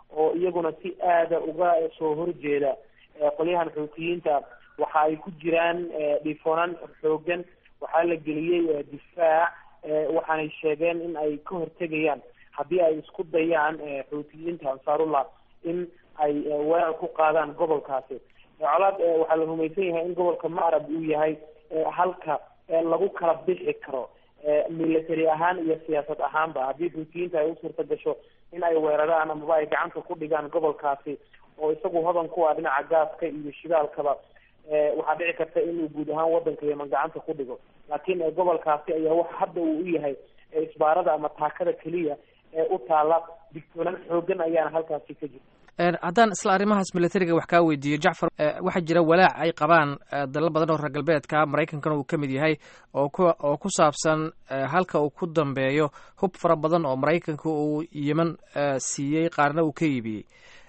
oo iyaguna si aada uga soo horjeeda qolyahan xuutiyiinta waxa ay ku jiraan dhiifoonaan xoogan waxaa la geliyey difaac waxaanay sheegeen in ay ka hortegayaan haddii ay isku dayaan xuutiyiinta ansaarullah in ay weerar ku qaadaan gobolkaasi colaad waxaa la rumaysan yahay in gobolka maarab uu yahay halka lagu kala bixi karo military ahaan iyo siyaasad ahaanba haddii xuutiyiinta ay u suurta gasho in ay weeraraan amaba ay gacanta ku dhigaan gobolkaasi oo isagu hodan ku ah dhinaca gaaska iyo shidaalkaba waxaa dhici karta inuu guud ahaan wadanka yeman gacanta ku dhigo laakiin gobolkaasi ayaa waxa hadda uu u yahay isbaarada ama taakada keliya ee u taala digtoonaan xoogan ayaana halkaasi ka jirta haddaan isla arrimahaas militariga wax kaa weydiiyo jacfar waxaa jira walaac ay qabaan dalal badan oo reer galbeedka maraykankana uu ka mid yahay oo ku oo ku saabsan halka uu ku dambeeyo hub fara badan oo maraykanka uu yemen siiyey qaarna uu ka iibiyey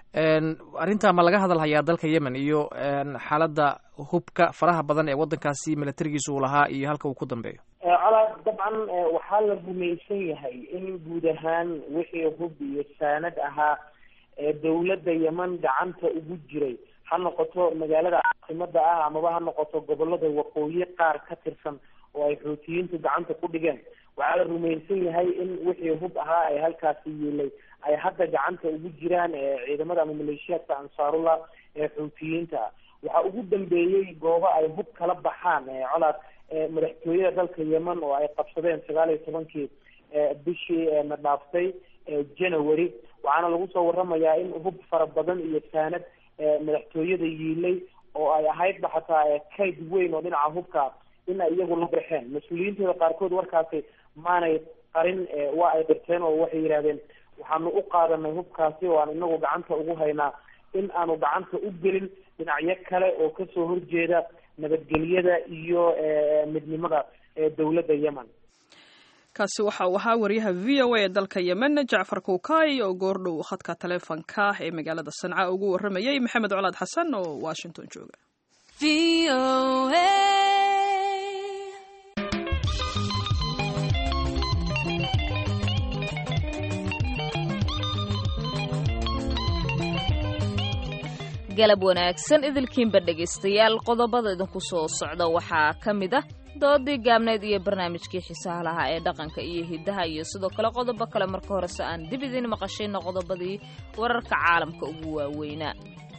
arrintaa ma laga hadalhayaa dalka yemen iyo xaaladda hubka faraha badan ee waddankaasi militarigiisa uu lahaa iyo halka uu ku dambeeyo colaad dabcan waxaa la rumaysan yahay in guud ahaan wixii hub iyo saanad ahaa dawladda yemen gacanta ugu jiray ha noqoto magaalada caasimada ah amaba ha noqoto gobolada waqooyi qaar ka tirsan oo ay xuutiyiintu gacanta ku dhigeen waxaa la rumaysan yahay in wixii hub ahaa ay halkaasi yeelay ay hadda gacanta ugu jiraan ciidamada ama maleeshiyaadka ansaarullah ee xuutiyiinta waxaa ugu dambeeyey goobo ay hub kala baxaan colaad madaxtooyada dalka yemen oo ay qabsadeen sagaal iyo tobankii bishii na dhaaftay january waxaana lagu soo waramayaa in hub fara badan iyo saanad madaxtooyada yiilay oo ay ahaydba xataa kayd weyn oo dhinaca hubka in ay iyagu la baxeen mas-uuliyiintooda qaarkood warkaasi maanay qarin waa ay qirteen oo waxay yidhahdeen waxaanu u qaadanay hubkaasi oo aan inagu gacanta ugu haynaa in aanu gacanta u gelin dhinacyo kale oo kasoo horjeeda nabadgelyada iyo midnimada dowladda yemen kaasi waxa uu ahaa wariyaha v o a ee dalka yemen jacfar kuukay oo goordhow khadka taleefonka ee magaalada sanca ugu waramayay maxamed colaad xasan oo washington jooga galab wanaagsan idilkiinba dhegaystayaal qodobada idinku soo socda waxaa ka mid ah doodii gaabneed iyo barnaamijkii xiisaha lahaa ee dhaqanka iyo hidaha iyo sidoo kale qodobo kale marka horese aan dib idiin maqashayna qodobadii wararka caalamka ugu waaweynaa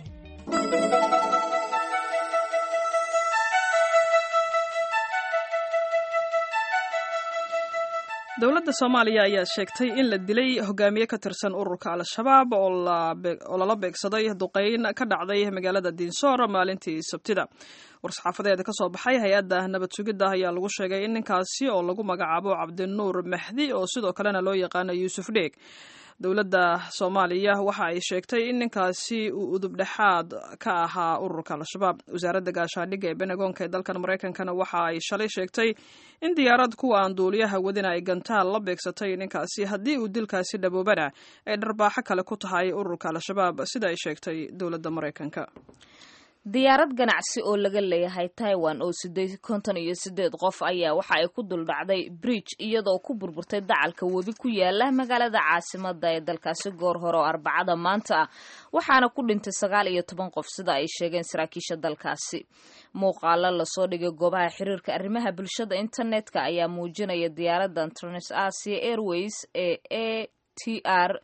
dowladda soomaaliya ayaa sheegtay in la dilay hogaamiye ka tirsan ururka al-shabaab oo lala beegsaday duqeyn ka dhacday magaalada diinsoor maalintii sabtida war-saxaafadeeda ka soo baxay hay-adda nabad sugidda ayaa lagu sheegay in ninkaasi oo lagu magacaabo cabdinuur mahdi oo sidoo kalena loo yaqaano yuusuf dheeg dowladda soomaaliya waxa ay sheegtay in ninkaasi uu udub dhexaad ka ahaa ururka al-shabaab wasaaradda gaashaandhigga ee benegoonka ee dalkan maraykankana waxa ay shalay sheegtay in diyaarad kuwa aan duuliyaha wadin ay gantaal la beegsatay ninkaasi haddii uu dilkaasi dhaboobana ay dharbaaxo kale ku tahay ururka al-shabaab sida ay sheegtay dowladda maraykanka diyaarad ganacsi oo laga leeyahay taiwan oo sideed konton iyo sideed qof ayaa waxa ay ku duldhacday bridge iyadoo ku burburtay dacalka webi ku yaala magaalada caasimada ee dalkaasi goor hore oo arbacada maanta ah waxaana ku dhintay sagaal iyo toban qof sida ay sheegeen saraakiisha dalkaasi muuqaalo lasoo dhigay goobaha xiriirka arrimaha bulshada internetka ayaa muujinaya diyaaradan trans asia airways ee a t r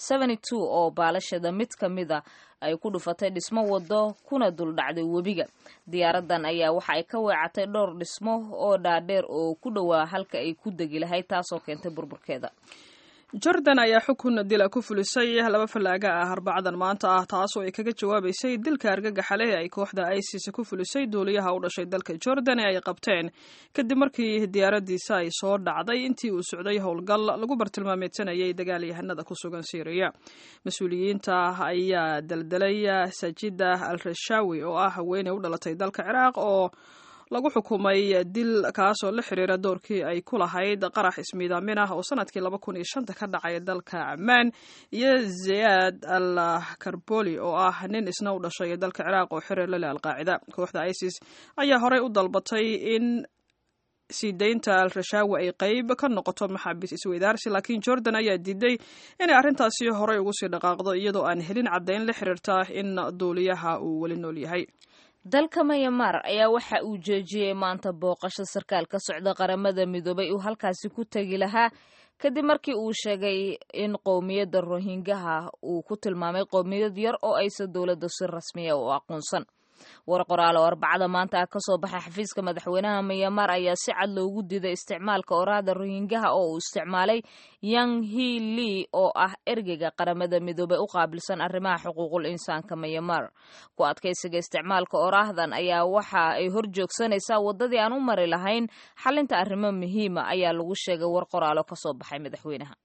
oo baalasheeda mid ka mida ay ku dhufatay dhismo wado kuna duldhacday webiga diyaaradan ayaa waxa ay ka weecatay dhowr dhismo oo dhaadheer oo ku dhowaa halka ay ku degi lahayd taasoo keentay burburkeeda jordan ayaa xukun dila ku fulisay laba fallaaga ah arbacadan maanta ah taasoo ay kaga jawaabaysay dilka argagaxa leh ay kooxda isis ku fulisay duuliyaha u dhashay dalka jordan ee ay qabteen kadib markii diyaaradiisa ay soo dhacday intii uu socday howlgal lagu bartilmaameedsanayay dagaalyahanada ku sugan syriya mas-uuliyiinta ayaa daldalay sajida al rashawi oo ah haweeney u dhalatay dalka ciraaq oo lagu xukumay dil kaasoo la xiriira doorkii ay ku lahayd qarax ismiidaamin ah oo sanadkii laba kun iyo shanta ka dhacay dalka camaan iyo zayaad al karboli oo ah nin isna u dhashay dalka ciraaq oo xiriir la leh alqaacida kooxda isis ayaa horey u dalbatay in sii deynta al rashaawi ay qeyb ka noqoto maxaabiis isweydaarsi laakiin jordan ayaa diiday inay arrintaasi horey ugu sii dhaqaaqdo iyadoo aan helin caddayn la xiriirta in duuliyaha uu weli nool yahay dalka mayamar ayaa waxa uu joojiyey maanta booqasho sarkaal ka socda qaramada midoobay uu halkaasi ku tegi lahaa kadib markii uu sheegay in qowmiyadda rohingaha uu ku tilmaamay qowmiyad yar oo aysan dowladda si rasmiya u aqoonsan war qoraal oo arbacada maanta ah kasoo baxay xafiiska madaxweynaha myanmar ayaa si cad loogu diiday isticmaalka oraahda rohingaha oo uu isticmaalay yang hi lee oo ah ergeyga qaramada midoobey u qaabilsan arrimaha xuquuqul insaanka myanmar ku adkaysiga isticmaalka oraahdan ayaa waxa ay hor joogsanaysaa waddadii aan u mari lahayn xalinta arrimo muhiima ayaa lagu sheegay war qoraalo kasoo baxay madaxweynaha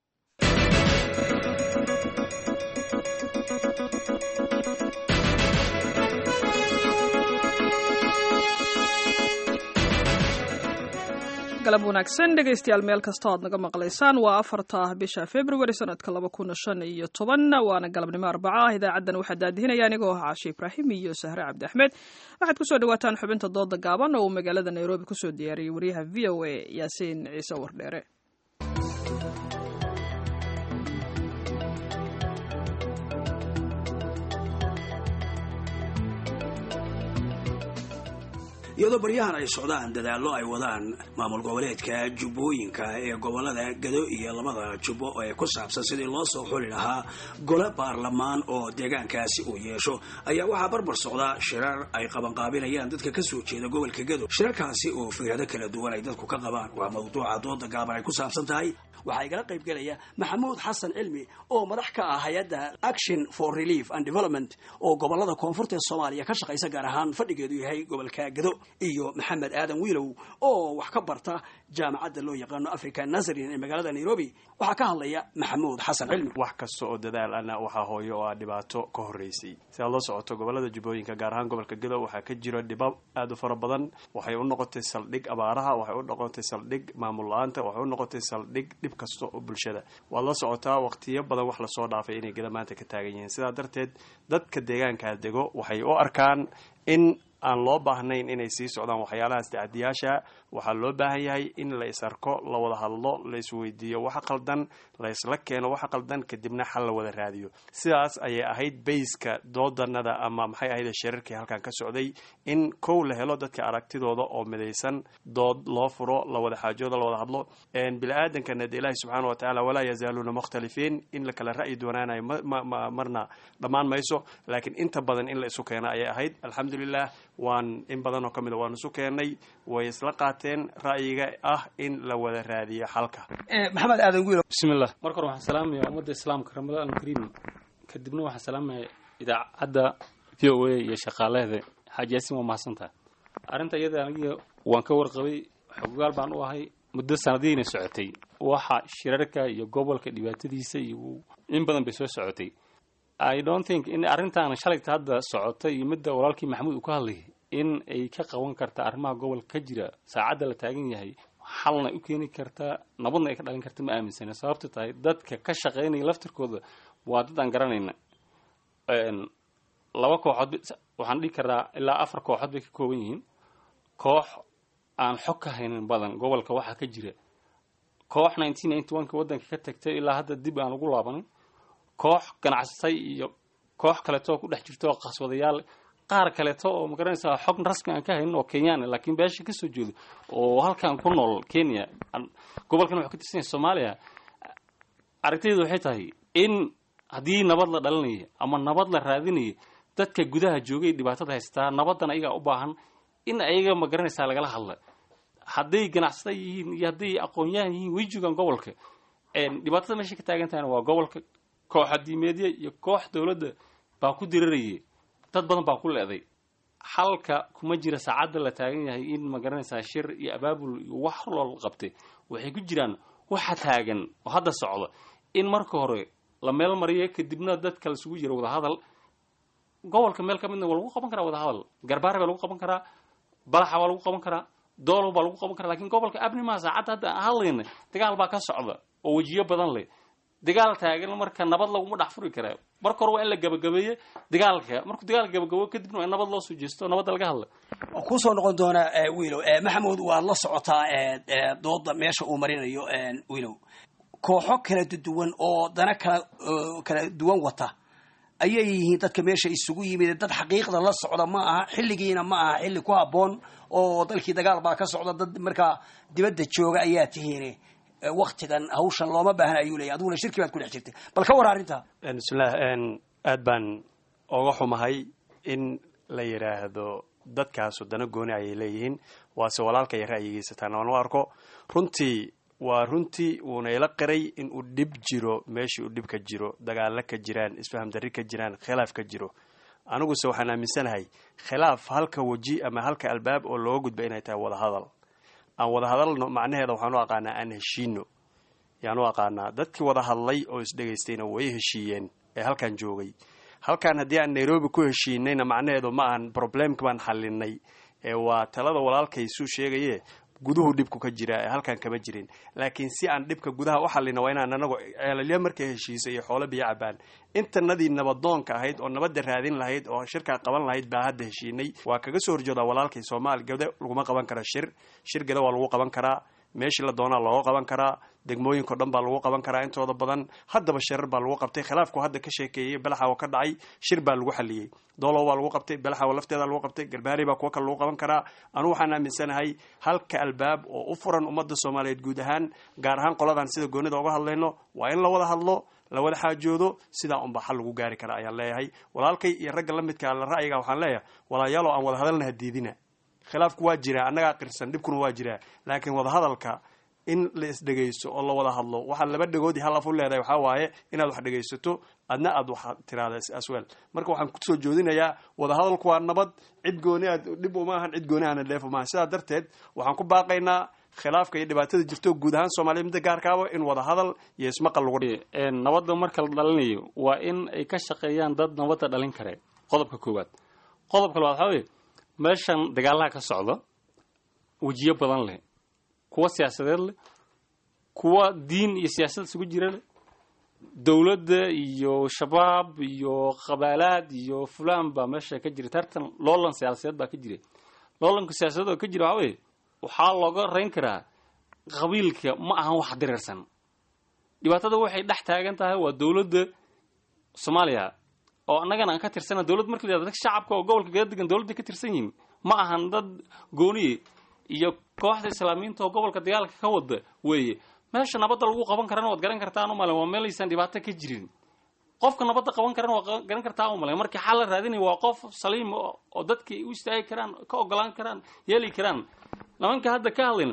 galab wanaagsan dhegaystayaal meel kasta oad naga maqlaysaan waa afarta bisha februari sanadka laba kuna shan iyo toban waana galabnimo arbaca ah idaacaddan waxaa daadihinaya anigoo ah caashe ibraahim iyo sahre cabdi axmed waxaad kusoo dhawaataan xubinta dooda gaaban oo uu magaalada nairobi kusoo diyaariyey wariyaha v o a yaasiin ciise wardheere iyadoo baryahan ay socdaan dadaallo ay wadaan maamul goboleedka jubbooyinka ee gobolada gado iyo labada jubbo ee ku saabsan sidii loo soo xuli lahaa gole baarlamaan oo deegaankaasi uu yeesho ayaa waxaa barbar socda shirar ay qabanqaabinayaan dadka kasoo jeeda gobolka gado shirarkaasi oo fikrado kala duwan ay dadku ka qabaan waa mawduuca dooda gaaban ay ku saabsan tahay waxaa igala qayb gelaya maxamuud xasan cilmi oo madax ka ah hay-adda action for relief and development oo gobolada koonfurta ee soomaaliya ka shaqaysa gaar ahaan fadhigeedu yahay gobolka gado iyo maxamed aadan wiilow oo wax ka barta jaamacadda loo yaqaano african nazarin ee magaalada nairobi waxaa ka hadlaya maxamuud xasan cilmi wax kasta oo dadaal ana waxaa hooyo oo ah dhibaato ka horreysay si aad la socoto gobolada jubbooyinka gaar ahaan gobolka gado waxaa ka jiro dhibab aad u fara badan waxay u noqotay saldhig abaaraha waxay u noqotay saldhig maamul la-aanta waxay u noqotay saldhig dhib kasta oo bulshada waad la socotaa waqtiyo badan wax lasoo dhaafay inay gada maanta ka taagan yihiin sidaa darteed dadka deegaankaa dego waxay u arkaan in aan loo baahnayn inay sii socdaan waxyaalahaas tacadiyaasha waxaa loo baahan yahay in la is arko la wada hadlo la isweydiiyo waxa qaldan la isla keeno waxa qaldan kadibna xal la wada raadiyo sidaas ayay ahayd bayska doodanada ama maxay ahayd shirarkii halkan ka socday in kow la helo dadka aragtidooda oo midaysan dood loo furo la wada xaajooda la wada hadlo bini-aadankana de ilaahi subxaana watacaala walaa yazaaluuna mukhtalifiin in la kala ra'yi doonaanayo marna dhammaan mayso laakiin inta badan in la isu keena ayay ahayd alxamdulilah waan in badan oo ka mid a waan isu keennay way isla qaateen ra'yiga ah in la wada raadiyo xalka maxamed aadan wiil bismillah marka hore waxaan salaamaya ummadda islaamka ramadaan alkariim kadibna waxaan salaamaya idaacadda v o a iyo shaqaalaheeda xaaji yaasin waa mahadsantaha arrinta iyada aniga waan ka warqabay xogogaal baan u ahay muddo sanadiina socotay waxa shirarka iyo gobolka dhibaatadiisa iyo in badan bay soo socotay i don't think in arrintan shalayta hadda socota iyo midda walaalkii maxamuud uu ka hadlayay in ay ka qaban karta arrimaha gobolka ka jira saacadda la taagan yahay xalna u keeni kartaa nabadna ay ka dhalin karta ma aaminsana sababta tahay dadka ka shaqaynaya laftirkooda waa dad aan garanayna laba kooxood waxaan dhihi karaa ilaa afar kooxood bay ka kooban yihiin koox aan xog ka haynin badan gobolka waxaa ka jira koox nineteen ninety one ka waddanka ka tagtay ilaa hadda dib aan ugu laabanin koox ganacsatay iyo koox kaleeto oo ku dhex jirta oo qaswadayaal qaar kaleeto oo magaranaysaa xog rasmi aan ka haynin oo kenyaan laakiin beesha kasoo jeedo oo halkan ku nool kenya gobolkan wuxuu ka tirsan yahay soomaaliya aragtaydu waxay tahay in haddii nabad la dhalinayo ama nabad la raadinayo dadka gudaha joogay dhibaatada haystaa nabadan ayagaa u baahan in ayaga magaranaysaa lagala hadla hadday ganacsata yihiin iyo hadday aqoon-yahan yihiin way joogaan gobolka dhibaatada meesha ka taagan tahayna waa gobolka koox adiimeedya iyo koox dowladda baa ku dirarayay dad badan baa ku leeday xalka kuma jira saacadda la taagan yahay in magaranaysaa shir iyo abaabul iyo wax loo qabtay waxay ku jiraan waxa taagan oo hadda socda in marka hore la meel mariyo kadibna dadka laisugu jiro wadahadal gobolka meel ka midna waa lagu qaban karaa wadahadal garbaar baa lagu qaban karaa balaxa waa lagu qaban karaa doolow baa lagu qaban karaa lakin gobolka abnimaa saacadda hadda aan hadlayna dagaal baa ka socda oo wejiyo badan leh dagaal taagan marka nabad laguma dhex furi kara marka hore waa in la gabagabeeye dagaalka markuu dagaalka gabagabo kadibna waa in nabad loo soo jeesto nabadda laga hadla waan kusoo noqon doonaa wiilow maxamuud waad la socotaa dooda meesha uu marinayo wiilow kooxo kala duwan oo dana kala kala duwan wata ayay yihiin dadka meesha isugu yimid dad xaqiiqda la socda ma aha xilligiina ma aha xilli ku habboon oo dalkii dagaal baa ka socda dad markaa dibadda jooga ayaa tihiin waktigan hawshan looma baahna ayuu leeyahy adiguna shirki baad ku dhex jirtay bal ka war arrinta bismillah aad baan oga xumahay in la yidhaahdo dadkaasu dana gooni ayay leeyihiin waase walaalka iyo ra'yigiisa taana waan u arko runtii waa runtii wuuna ila qiray in uu dhib jiro meeshii uu dhib ka jiro dagaalo ka jiraan isfaham darri ka jiraan khilaaf ka jiro aniguse waxaan aaminsanahay khilaaf halka weji ama halka albaab oo looga gudba inay tahay wadahadal aan wada hadalno macnaheeda waxaan u aqaanaa aan heshiino yaan u aqaanaa dadkii wada hadlay oo isdhegaystayna way heshiiyeen ee halkan joogay halkan haddii aan nairobi ku heshiinayna macnaheedu ma ahan problemka baan xalinay ee waa talada walaalkaysuu sheegaye guduhu dhibku ka jira ee halkan kama jirin laakiin si aan dhibka gudaha u xalina waa inaan anagu ceelalyo markay heshiisay iyo xoolo biyo cabaan intanadii nabadoonka ahayd oo nabadda raadin lahayd oo shirkaa qaban lahayd baa hadda heshiinay waa kaga soo horjoodaa walaalkay soomaali gade laguma qaban kara shir shir gada waa lagu qaban karaa meeshii la doonaa looga qaban karaa degmooyinko dhan baa lagu qaban karaa intooda badan haddaba shirar baa lagu qabtay khilaafku hadda ka sheekeeyey balaxawa ka dhacay shir baa lagu xaliyey doolow baa lagu qabtay balaxawa lafteeda lagu qabtay garbaari baa kuwa kale lagu qaban karaa anugu waxaan aaminsanahay halka albaab oo u furan ummadda soomaaliyeed guud ahaan gaar ahaan qoladan sida goonida uga hadlayno waa in la wada hadlo la wada xaajoodo sidaa unbaa xal lagu gaari kara ayaan leeyahay walaalkay iyo ragga la midka la ra'yiga waxaan leeyahay walaayaalo aan wada hadalna hadiidina khilaafku waa jiraa annagaa qirsan dhibkuna waa jiraa laakiin wadahadalka in la isdhegaysto oo la wada hadlo waxaa laba dhegoodii hal af u leedahay waxaa waaye inaad wax dhegaysato adna aad wax tiraada asweel marka waxaan kusoo joodinayaa wadahadalku waa nabad cid gooni aad dhib uma ahan cid gooni ahna dheef uma ahan sidaa darteed waxaan ku baaqaynaa khilaafka iyo dhibaatada jirto guud ahaan soomaaliya midda gaarkaaba in wadahadal iyo ismaqal lagu nabadda marka la dhalinayo waa in ay ka shaqeeyaan dad nabadda dhalin kare qodobka koowaad qodobka labaad waxaa weye meeshan dagaalaha ka socda wejiyo badan leh kuwa siyaasadeed leh kuwa diin iyo siyaasad isugu jira leh dowladda iyo shabaab iyo qabaalaad iyo fulaan baa meesha ka jira tartan loolan siyaasadeed baa ka jira loolanka siyaasadeed oo ka jira waxaa weye waxaa looga rayn karaa qabiilka ma ahan wax dirirsan dhibaatada waxay dhex taagan tahay waa dowladda soomaaliya oo annagana aan ka tirsana dowladd marka la yihahdo dadka shacabka oo gobolka gada degan dowladda ka tirsan yihin ma ahan dad gooniye iyo kooxda islaamiyiinta oo gobolka dagaalka ka wada weeye meesha nabadda lagu qaban karana waad garan kartaan umalen waa meelaysaan dhibaato ka jirin qofka nabadda qaban karana waad garan kartaa umalen markii xal la raadinaya waa qof saliim oo dadkii u istaagi karaan ka ogolaan karaan yeeli karaan nimanka hadda ka hadlayn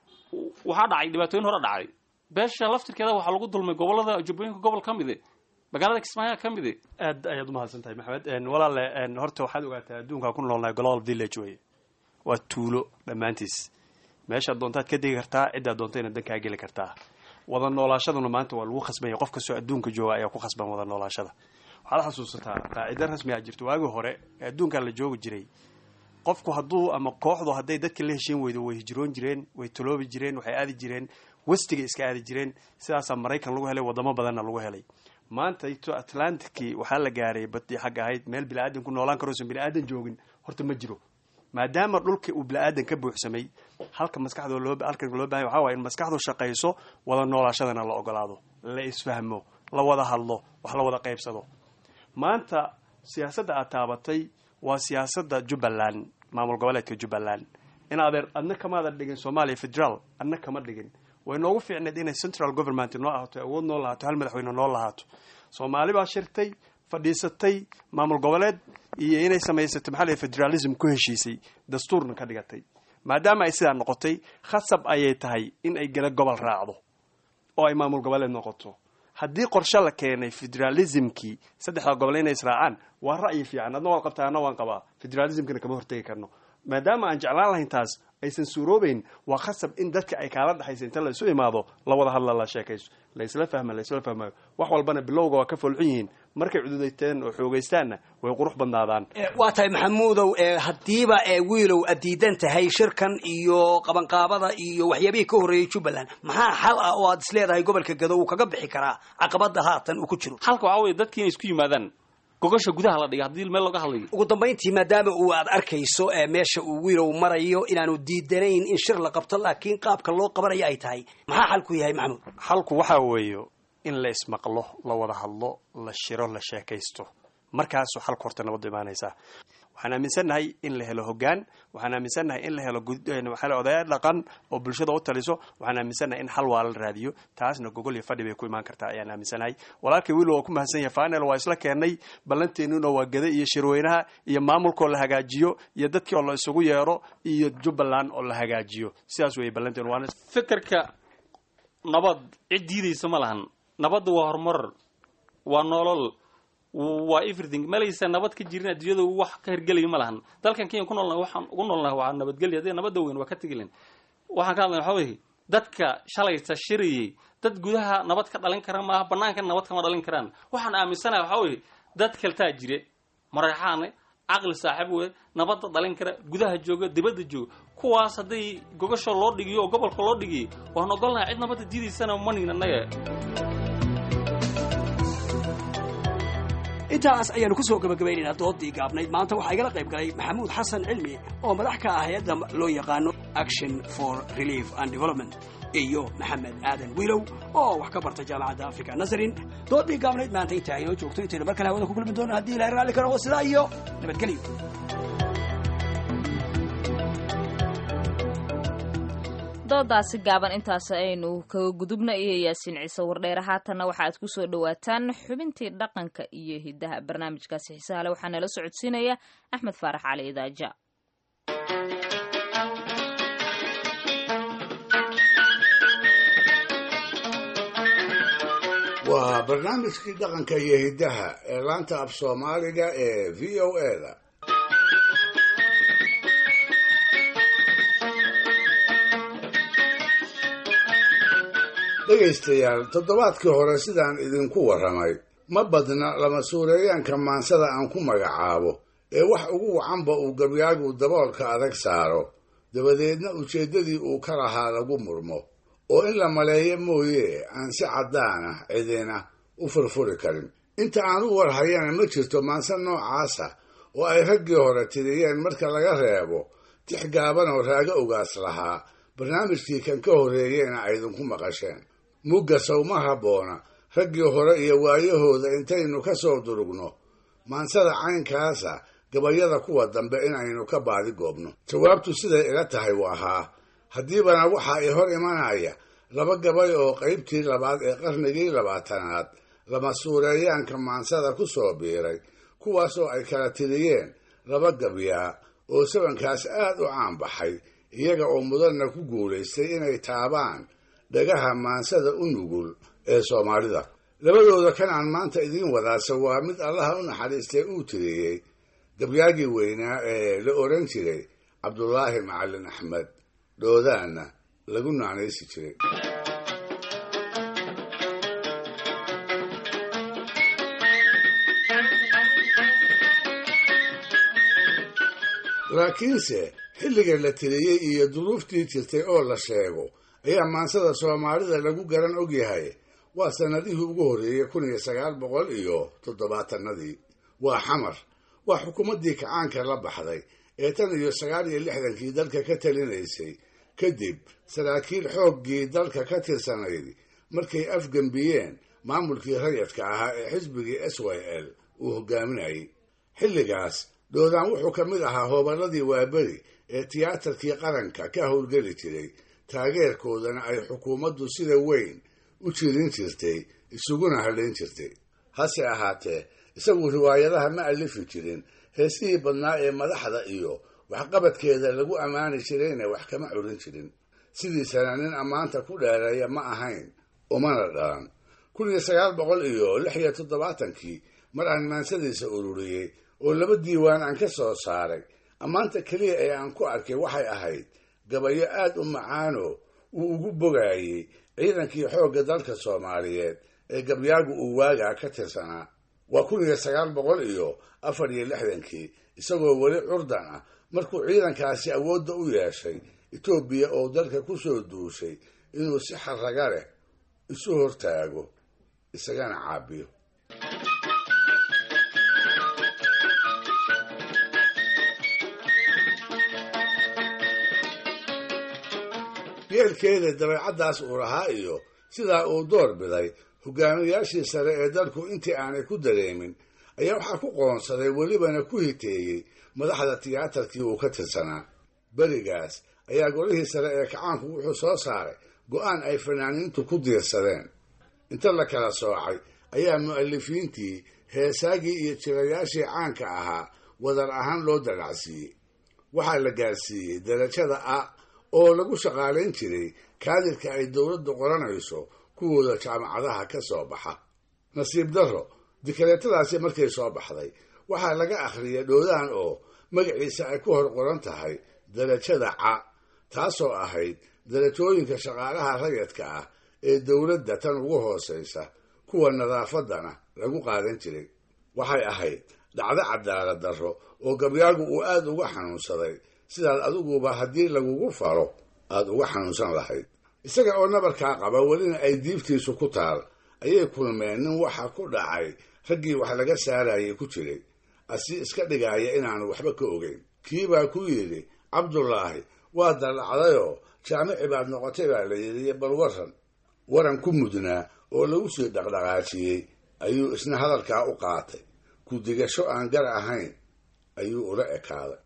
waxaa dhacay dhibaatooyin hore dhacay beesha laftirkeeda waxaa lagu dulmay gobolada jubbooyinka gobol ka mide magaalada kismaayo ka mide aad ayaad umahadsan tahay maxamed walaale horta waxaad ogaataa adduunkaa ku noolnahay global village weye waa tuulo dhammaantiis meeshaad doontaad ka degi kartaa ciddaad doonta inaad dan kaa geli kartaa wada noolaashaduna maanta waa lagu khasbanya qof kastoo adduunka jooga ayaa ku khasban wada noolaashada waxaad xasuusataa qaacido rasmi a jirto waagii hore ee adduunkan la joogi jiray qofku hadduu ama kooxdu hadday dadka la heshiin weydo way hijroon jireen way taloobi jireen waxay aadi jireen westigay iska aadi jireen sidaasaa maraykan lagu helay wadamo badanna lagu helay maanta ito atlanticii waxaa la gaaray badii xagga ahayd meel bini-aadan ku noolaan karoosan bini-aadan joogin horta ma jiro maadaama dhulka uu bini-aadan ka buuxsamay halka maskaxdoo loo halka loo bahanya waxaa waaya in maskaxdu shaqayso wada noolaashadana la ogolaado la isfahmo la wada hadlo wax la wada qaybsado maanta siyaasadda aad taabatay waa siyaasadda jubbaland maamul goboleedka jubbaland in adeer adna kamaadan dhigin soomaaliya federaal adna kama dhigin way noogu fiicneed inay central government noo ahaato awood noo lahaato hal madaxweyne noo lahaato soomaali baa shirtay fadhiisatay maamul goboleed iyo inay samaysatay maxaa la federalism ku heshiisay dastuurna ka dhigatay maadaama ay sidaa noqotay khasab ayay tahay in ay gala gobol raacdo oo ay maamul goboleed noqoto haddii qorshe la keenay federalismkii saddexda gobol inay israacaan waa ra'yi fiican adna waan qabtaa adna waan qabaa federalismkana kama hortegi karno maadaama aan jeclaan lahayn taas aysan suuroobeyn waa khasab in dadka ay kaala dhexaysa inta la isu imaado la wada hadla la sheekayso la isla fahma la isla fahmayo wax walbana bilowga waa ka folxun yihiin markay cududayteen oo xoogaystaanna way qurux badnaadaan waa tahay maxamuudow haddiiba wiilow aad diidan tahay shirkan iyo qabanqaabada iyo waxyaabihii ka horreeyey jubbaland maxaa xal ah oo aad isleedahay gobolka gado uu kaga bixi karaa caqabada haatan uu ku jiro xalka waxaa weye dadki inay isku yimaadaan gogasha gudaha la dhiga haddii meel looga hadlayo ugu dambayntii maadaama uu aad arkayso meesha uu wiilow marayo inaanu diidanayn in shir la qabto laakiin qaabka loo qabanayo ay tahay maxaa xalku yahay maxamuud xalku waxaa weeyo in la ismaqlo la wada hadlo la shiro la sheekaysto markaasuu xalku horta nabaddu imaanaysaa waxaan aaminsannahay in la helo hoggaan waxaan aaminsannahay in la helo waxaa odayaal dhaqan oo bulshada u taliso waxaan aaminsannahay in xal waa la raadiyo taasna gogol iyo fadhi bay ku imaan kartaa ayaan aaminsanahay walaalkay wiil waa ku mahadsan yahay fanel waa isla keennay ballanteennuna waa gada iyo shirweynaha iyo maamulkaoo la hagaajiyo iyo dadkii oo la isugu yeero iyo jubbaland oo la hagaajiyo sidaas weeye ballanteenu waana fikirka nabad cid diidaysa ma lahan nabadda waa horumar waa nolol waa everything malaysa nabad ka jirin adduunyada wax ka hergelaya ma lahan dalkan kenya ku noolnahay waxaan ugu noolnahay waa nabadgelya haddii nabadda weyn waa ka tegilen waxaan ka hadlay waxaa weye dadka shalayta shirayay dad gudaha nabad ka dhalin kara maaha banaanka nabad kama dhalin karaan waxaan aaminsanahay waxaa weye dad kaltaa jire maraxaane caqli saaxiib wey nabadda dhalin kara gudaha jooga dibadda jooga kuwaas hadday gogasho loo dhigiyo oo gobolka loo dhigiyay waan ogolnahay cid nabadda diidaysana manin annaga intaas ayaanu ku soo gabagabaynaynaa doodii gaabnayd maanta waxaa igala qayb galay maxamuud xasan cilmi oo madax ka ah hay-adda loo yaqaano action for relief and development iyo maxamed aadan wiilow oo wax ka barta jaamacadda africa nazarin doodii gaabnayd maanta intaa inoo joogto intaynu mar kale hawada ku kulmi doono haddii ilahay raalli karo sidaa iyo nabadgelyo doodaasi gaaban intaas aynu kaga gudubna iyo yaasiin ciise wardheere haatanna waxaaad ku soo dhowaataan xubintii dhaqanka iyo hidaha barnaamijkaasi xiisahale waxaa nala socodsiinaya axmed faarax cali idaaja waa barnaamijkii dhaqanka iyo hiddaha ee laanta af soomaaliga ee v o e da dhegaystayaal toddobaadkii hore sidaan idinku warramay ma badna lama suureeyaanka maansada aan ku magacaabo ee wax ugu wacanba uu gabyaagu daboolka adag saaro dabadeedna ujeeddadii uu ka lahaa lagu murmo oo in la maleeyo mooye aan si caddaana cidina u furfuri karin inta aan u warhayana ma jirto maanse noocaasa oo ay raggii hore tiriyeen marka laga reebo tix gaaban oo raago ogaas lahaa barnaamijkii kan ka horreeyeyna aydinku maqasheen mugga sawma habboona raggii hore iyo waayahooda intaynu ka soo durugno maansada caynkaasa gabayada kuwa dambe inaynu ka baadi goobno jawaabtu siday ila tahay waa haa haddiibana waxaa i hor imanaya laba gabay oo qaybtii labaad ee qarnigii labaatanaad lama suureeyaanka maansada ku soo biiray kuwaasoo ay kala tiriyeen laba gabyaa oo sabankaas aad u caan baxay iyaga oo mudanna ku guulaystay inay taabaan dhagaha maansada u nugul ee soomaalida labadooda kan aan maanta idiin wadaasa waa mid allaha u naxariistay uu tiriyey gabyaagii weynaa ee la odhan jiray cabdulaahi macalin axmed dhoodaanna lagu naanaysi jiray laakiinse xilliga la tiriyey iyo duruuftii jirtay oo la sheego ayaa maansada soomaalida lagu garan ogyahay waa sannadihii ugu horreeyey kun iyo sagaal boqol iyo toddobaatanadii waa xamar waa xukuumaddii kacaanka la baxday ee tan iyo sagaal iyo lixdankii dalka ka talinaysay kadib saraakiil xooggii dalka ka tirsanayd markay afgembiyeen maamulkii rayadka ahaa ee xisbigii s y l uu hogaaminayay xilligaas doodaan wuxuu ka mid ahaa hooballadii waaberi ee tiyaatarkii qaranka ka howlgeli jiray taageerkoodana ay xukuumaddu sida weyn u jirin jirtay isuguna hadhayn jirtay hase ahaatee isagu riwaayadaha ma alifi jirin heesihii badnaa ee madaxda iyo waxqabadkeeda lagu ammaani jirayna wax kama curin jirin sidiisana nin ammaanta ku dheereeya ma ahayn umana dhalan kun iyo sagaal boqol iyo lix iyo toddobaatankii mar aan maansadiisa ururiyey oo laba diiwaan aan ka soo saaray ammaanta keliya ee aan ku arkay waxay ahayd gabayo aad u macaano uu ugu bogaayey ciidankii xoogga dalka soomaaliyeed ee gabyaagu uu waagaa ka tirsanaa waa kun iyo sagaal boqol iyo afar iyo lixdankii isagoo weli curdan ah markuu ciidankaasi awoodda u yeeshay etoobiya oo dalka ku soo duushay inuu si xarraga leh isu hortaago isagana caabiyo yeelkeeda dabeecaddaas uu lahaa iyo sidaa uu door biday hogaamiyaashii sare ee dalku intii aanay ku dareemin ayaa waxaa ku qoonsaday welibana ku hiteeyey madaxda tiyaatarkii uu ka tirsanaa berigaas ayaa golihii sare ee kacaanku wuxuu soo saaray go'aan ay fanaaniintu ku diirsadeen inta la kala soocay ayaa mu'alifiintii heesaagii iyo jirayaashii caanka ahaa wadar ahaan loo dalacsiiyey waxaa la gaarsiiyey darajada a oo lagu shaqaalayn jiray kaadirka ay dowladdu qoranayso kuwooda jaamacadaha ka soo baxa nasiib darro dikaleetadaasi markay soo baxday waxaa laga akhriyay dhoodaan oo magaciisa ay ku hor qoran tahay darajada ca taasoo ahayd darajooyinka shaqaalaha rayadka ah ee dowladda tan ugu hoosaysa kuwa nadaafaddana lagu qaadan jiray waxay ahayd dhacdo cadaalad darro oo gabyaagu uu aad uga xanuunsaday sidaad adiguba haddii lagugu falo aada uga xanuunsan lahayd isaga oo nabarkaa qaba welina ay diibtiisu ku taal ayay kulmeen nin waxa ku dhacay raggii wax laga saarayay ku jiray asi iska dhigaaya inaanu waxba ka ogeyn kii baa ku yidhi cabdulaahi waa dallacdayoo jaamici baad noqotay baa la yidhi bal waran waran ku mudnaa oo lagu sii dhaqdhaqaajiyey ayuu isna hadalkaa u qaatay ku digasho aan gar ahayn ayuu ula ekaaday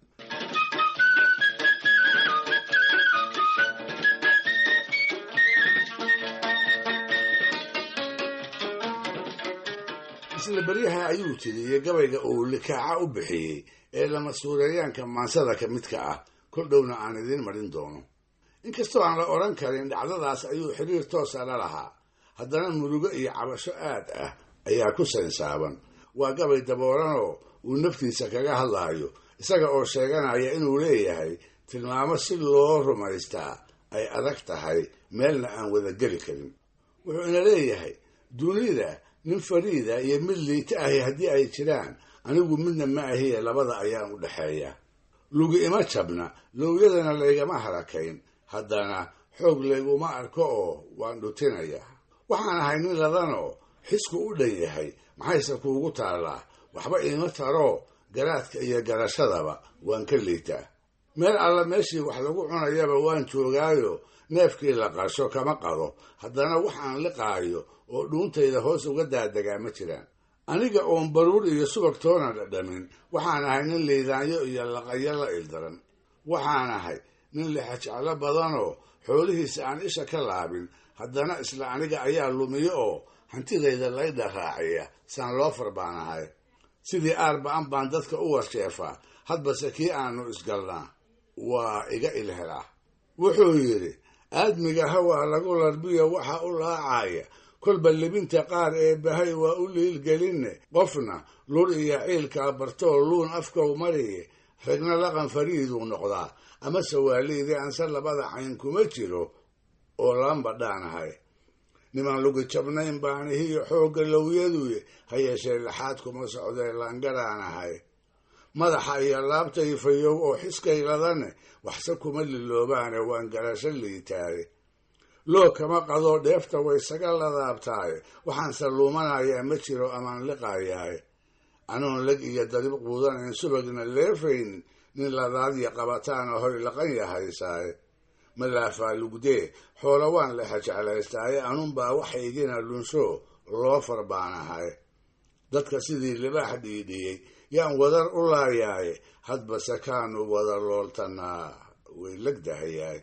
isla beryaha ayuu tiriyey gabayga uu likaaca u bixiyey ee lamasuureeyaanka maansada ka midka ah kol dhowna aan idiin marin doono inkastoo aan la odhan karin dhacdadaas ayuu xiriir toosa la lahaa haddana murugo iyo cabasho aad ah ayaa ku saynsaaban waa gabay daboolanoo uu naftiisa kaga hadlaayo isaga oo sheeganaya inuu leeyahay tilmaamo si loo rumaystaa ay adag tahay meelna aan wada geli karin wuxuu ina leeyahay dunida nin fariida iyo mid liita ahi haddii ay jiraan anigu midna ma ahiye labada ayaan u dhexeeya lugi ima jabna lowyadana laygama harakayn haddana xoog layguma arko oo waan dhutinaya waxaan ahay nin ladanoo xisku u dhan yahay maxayse kuugu taallaa waxba iima taroo garaadka iyo garashadaba waan ka liitaa meel alla meeshii wax lagu cunayaba waan joogaayo neefkii la qasho kama qado haddana waxaan liqaayo oo dhuuntayda hoos uga daadegaa ma jiraan aniga oon baruur iyo subag toona dhadhamin waxaan ahay nin liidaanyo iyo laqayo la ildaran waxaan ahay nin lixajeclo badanoo xoolihiisa aan isha ka laabin haddana isla aniga ayaa lumiyo oo hantidayda laydha raaciya saan loo farbaan ahay sidii aarba'an baan dadka u warsheefaa hadbase kii aanu isgalnaa waa iga ilhelaa wuxuu yidhi aadmiga hawaa lagu larbiyo waxa u laacaya kolba libinta qaar ee bahay waa u liilgelinne qofna lur iyo ciilkaa bartoo luun afkow mariye ragna laqan fariiduu noqdaa amase waaliidii anse labada cayn kuma jiro oo lamba dhaanahay niman lugi jabnayn baanihiyo xoogga lowyaduye ha yeeshee laxaad kuma socdee laangaraanahay madaxa iyo laabtay fayow oo xiskayladane waxse kuma liloobaane waan garasho liitaaye loo kama qadoo dheefta waysaga ladaabtaaye waxaanse luumanayaa ma jiro amaan liqaayaaye anoon leg iyo darib quudanayn subagna leefaynin nin ladaadya qabataana hoy laqan yahaysaaye malaafaa lugdee xoola waan lexa jeclaystaaye anunbaa waxaygina lunsho loo farbaanahay dadka sidii libaax dhiidhiyey yaan wadar u laayaaye hadbase kaanu wada looltanaa way legdahayaay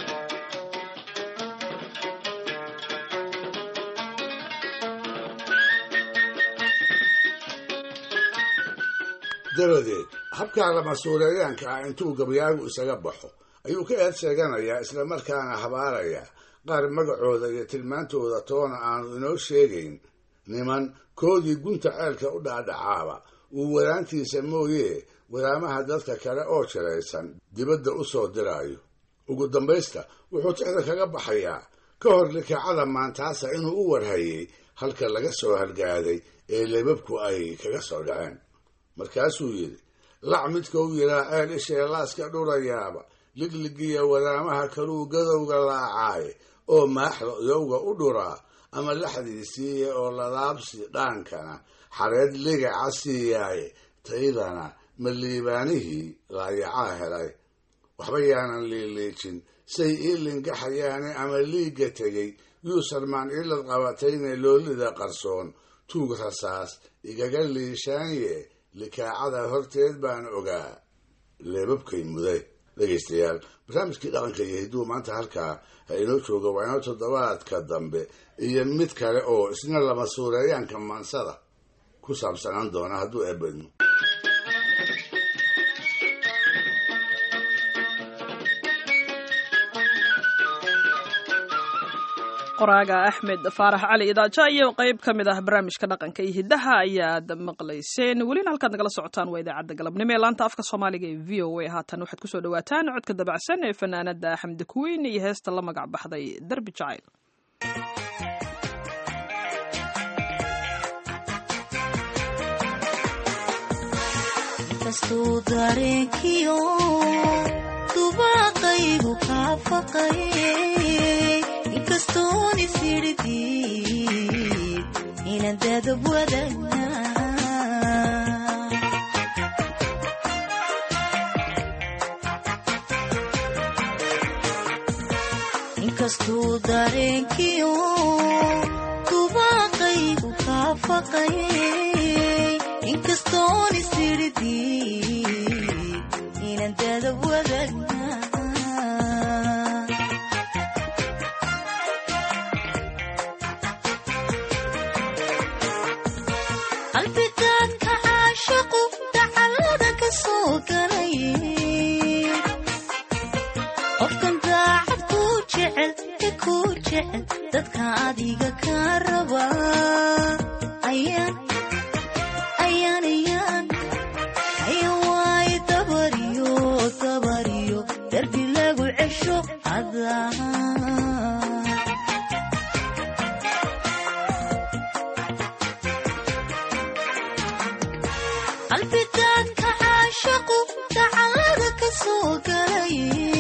dabadeed habkaa lamasuureeyaanka ah intuu gabyaagu isaga baxo ayuu ka eed sheeganayaa islamarkaana habaarayaa qaar magacooda iyo tilmaantooda toona aanu inoo sheegayn niman koodii gunta ceelka u dhaadhacaaba uu waraantiisa mooyee waraamaha dadka kale oo jiraysan dibadda u soo diraayo ugu dambaysta wuxuu tixda kaga baxayaa ka hor likaacada maantaasa inuu u warhayay halka laga soo halgaaday ee lebabku ay kaga soo dhaceen markaasuu yidhi lac midkau yiraa ceel ishee laaska dhurayaaba ligligiya waraamaha kaluu gadowga laacaaye oo maaxda yowga u dhuraa ama laxdiisiiya oo ladaabsi dhaankana xareed ligaca siiyaaye taydana ma liibaanihii laayacaa helay waxba yaanan liiliijin say ii lingaxayaane ama liigga tegey yuusalmaan ilad qabatayne loolida qarsoon tuug rasaas igaga liishaanye likaacada horteed baan ogaa leebabkay muday dhegaystayaal barnaamijkii dhaqanka iyo hidduu maanta halkaa ha inoo jooga waa inoo toddobaadka dambe iyo mid kale oo isna lama suureeyaanka maansada ku saabsanaan doona hadduu eebadmo qoraaga axmed faarax cali idaaja iyo qayb ka mid ah barnaamijka dhaqanka iyo hiddaha ayaad maqlayseen welina halkaad nagala socotaan waa idaacadda galabnimo ee laanta afka soomaaliga ee v o a haatan waxaad kusoo dhawaataan codka dabacsan ee fanaanada xamdi kuweyn iyo heesta la magac baxday derbi jacayl kastuu dareenkiyo dubaaqaygu kaa faqay inkastoon isirdid inaan dadab wadagna inkastuu dareenkiyo dubaaqaygu kaa faqay inkastoon isirdid inaan dadab wadagna qalbigaadka caashaqu dacallada ka soo galay qofkan daacad kuu jecel e kuu jecel dadka adiga kaa raba ayaan ayaan ayaan ayaan waaye dabariyo dabariyo darbi lagu cesho adaa qalbigaadka caashaqu dacallada ka soo galay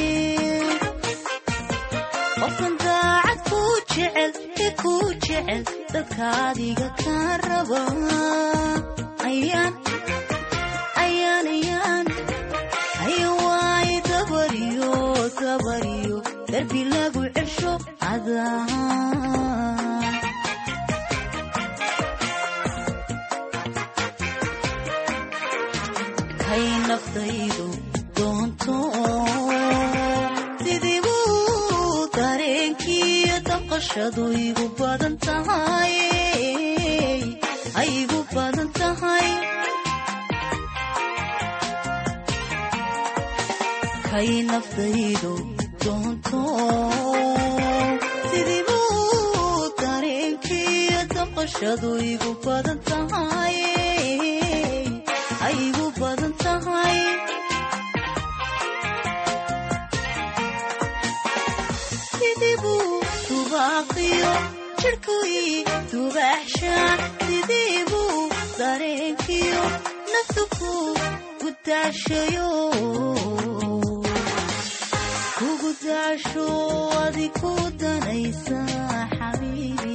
qofkan daacad kuu jecel e kuu jecel dadka adiga kaa raba ayaan ayaan ayaan ayaan waaye dabariyo dabariyo darbi lagu cesho adaa hay naftaydu doonto sidibuu dareenkiiyo daqashadu igu badan tahay ay igu badan tahay kay naftaydu doonto sidibuu dareenkiiyo daqashadu igu badan tahay ay igu badan tahay sidibuu dubaaqiyo jirhkuii dubaaxshaan sidibuu dareenkiyo naftu ku gudaashayo kugu daasho adi ku danaysa xabiibi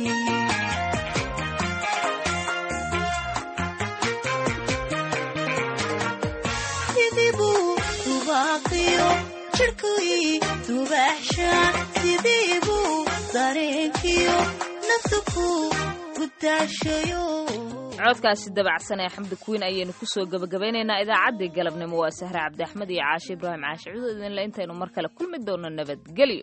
sidibuu dubaaqiyo jirhkuii dubaaxshaan sidibuu dareenkiyo naftu ku gudaashayo codkaasi dabacsan ee xamdi kuwiin ayaynu kusoo gebagabeynaynaa idaacaddii galabnimo waa sahre cabdi axmed iyo caashe ibraahim caashe cudo idinle intaynu mar kale kulmi doono nabadgelyo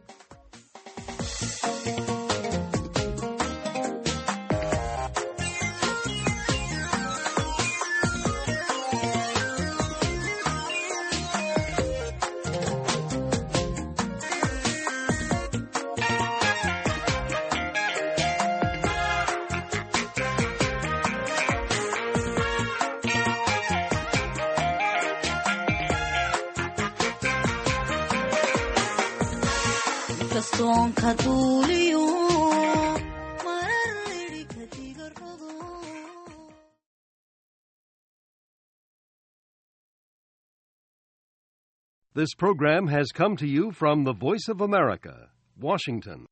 inkastoon ka duuliyo This program has come to you from the Voice of America, Washington.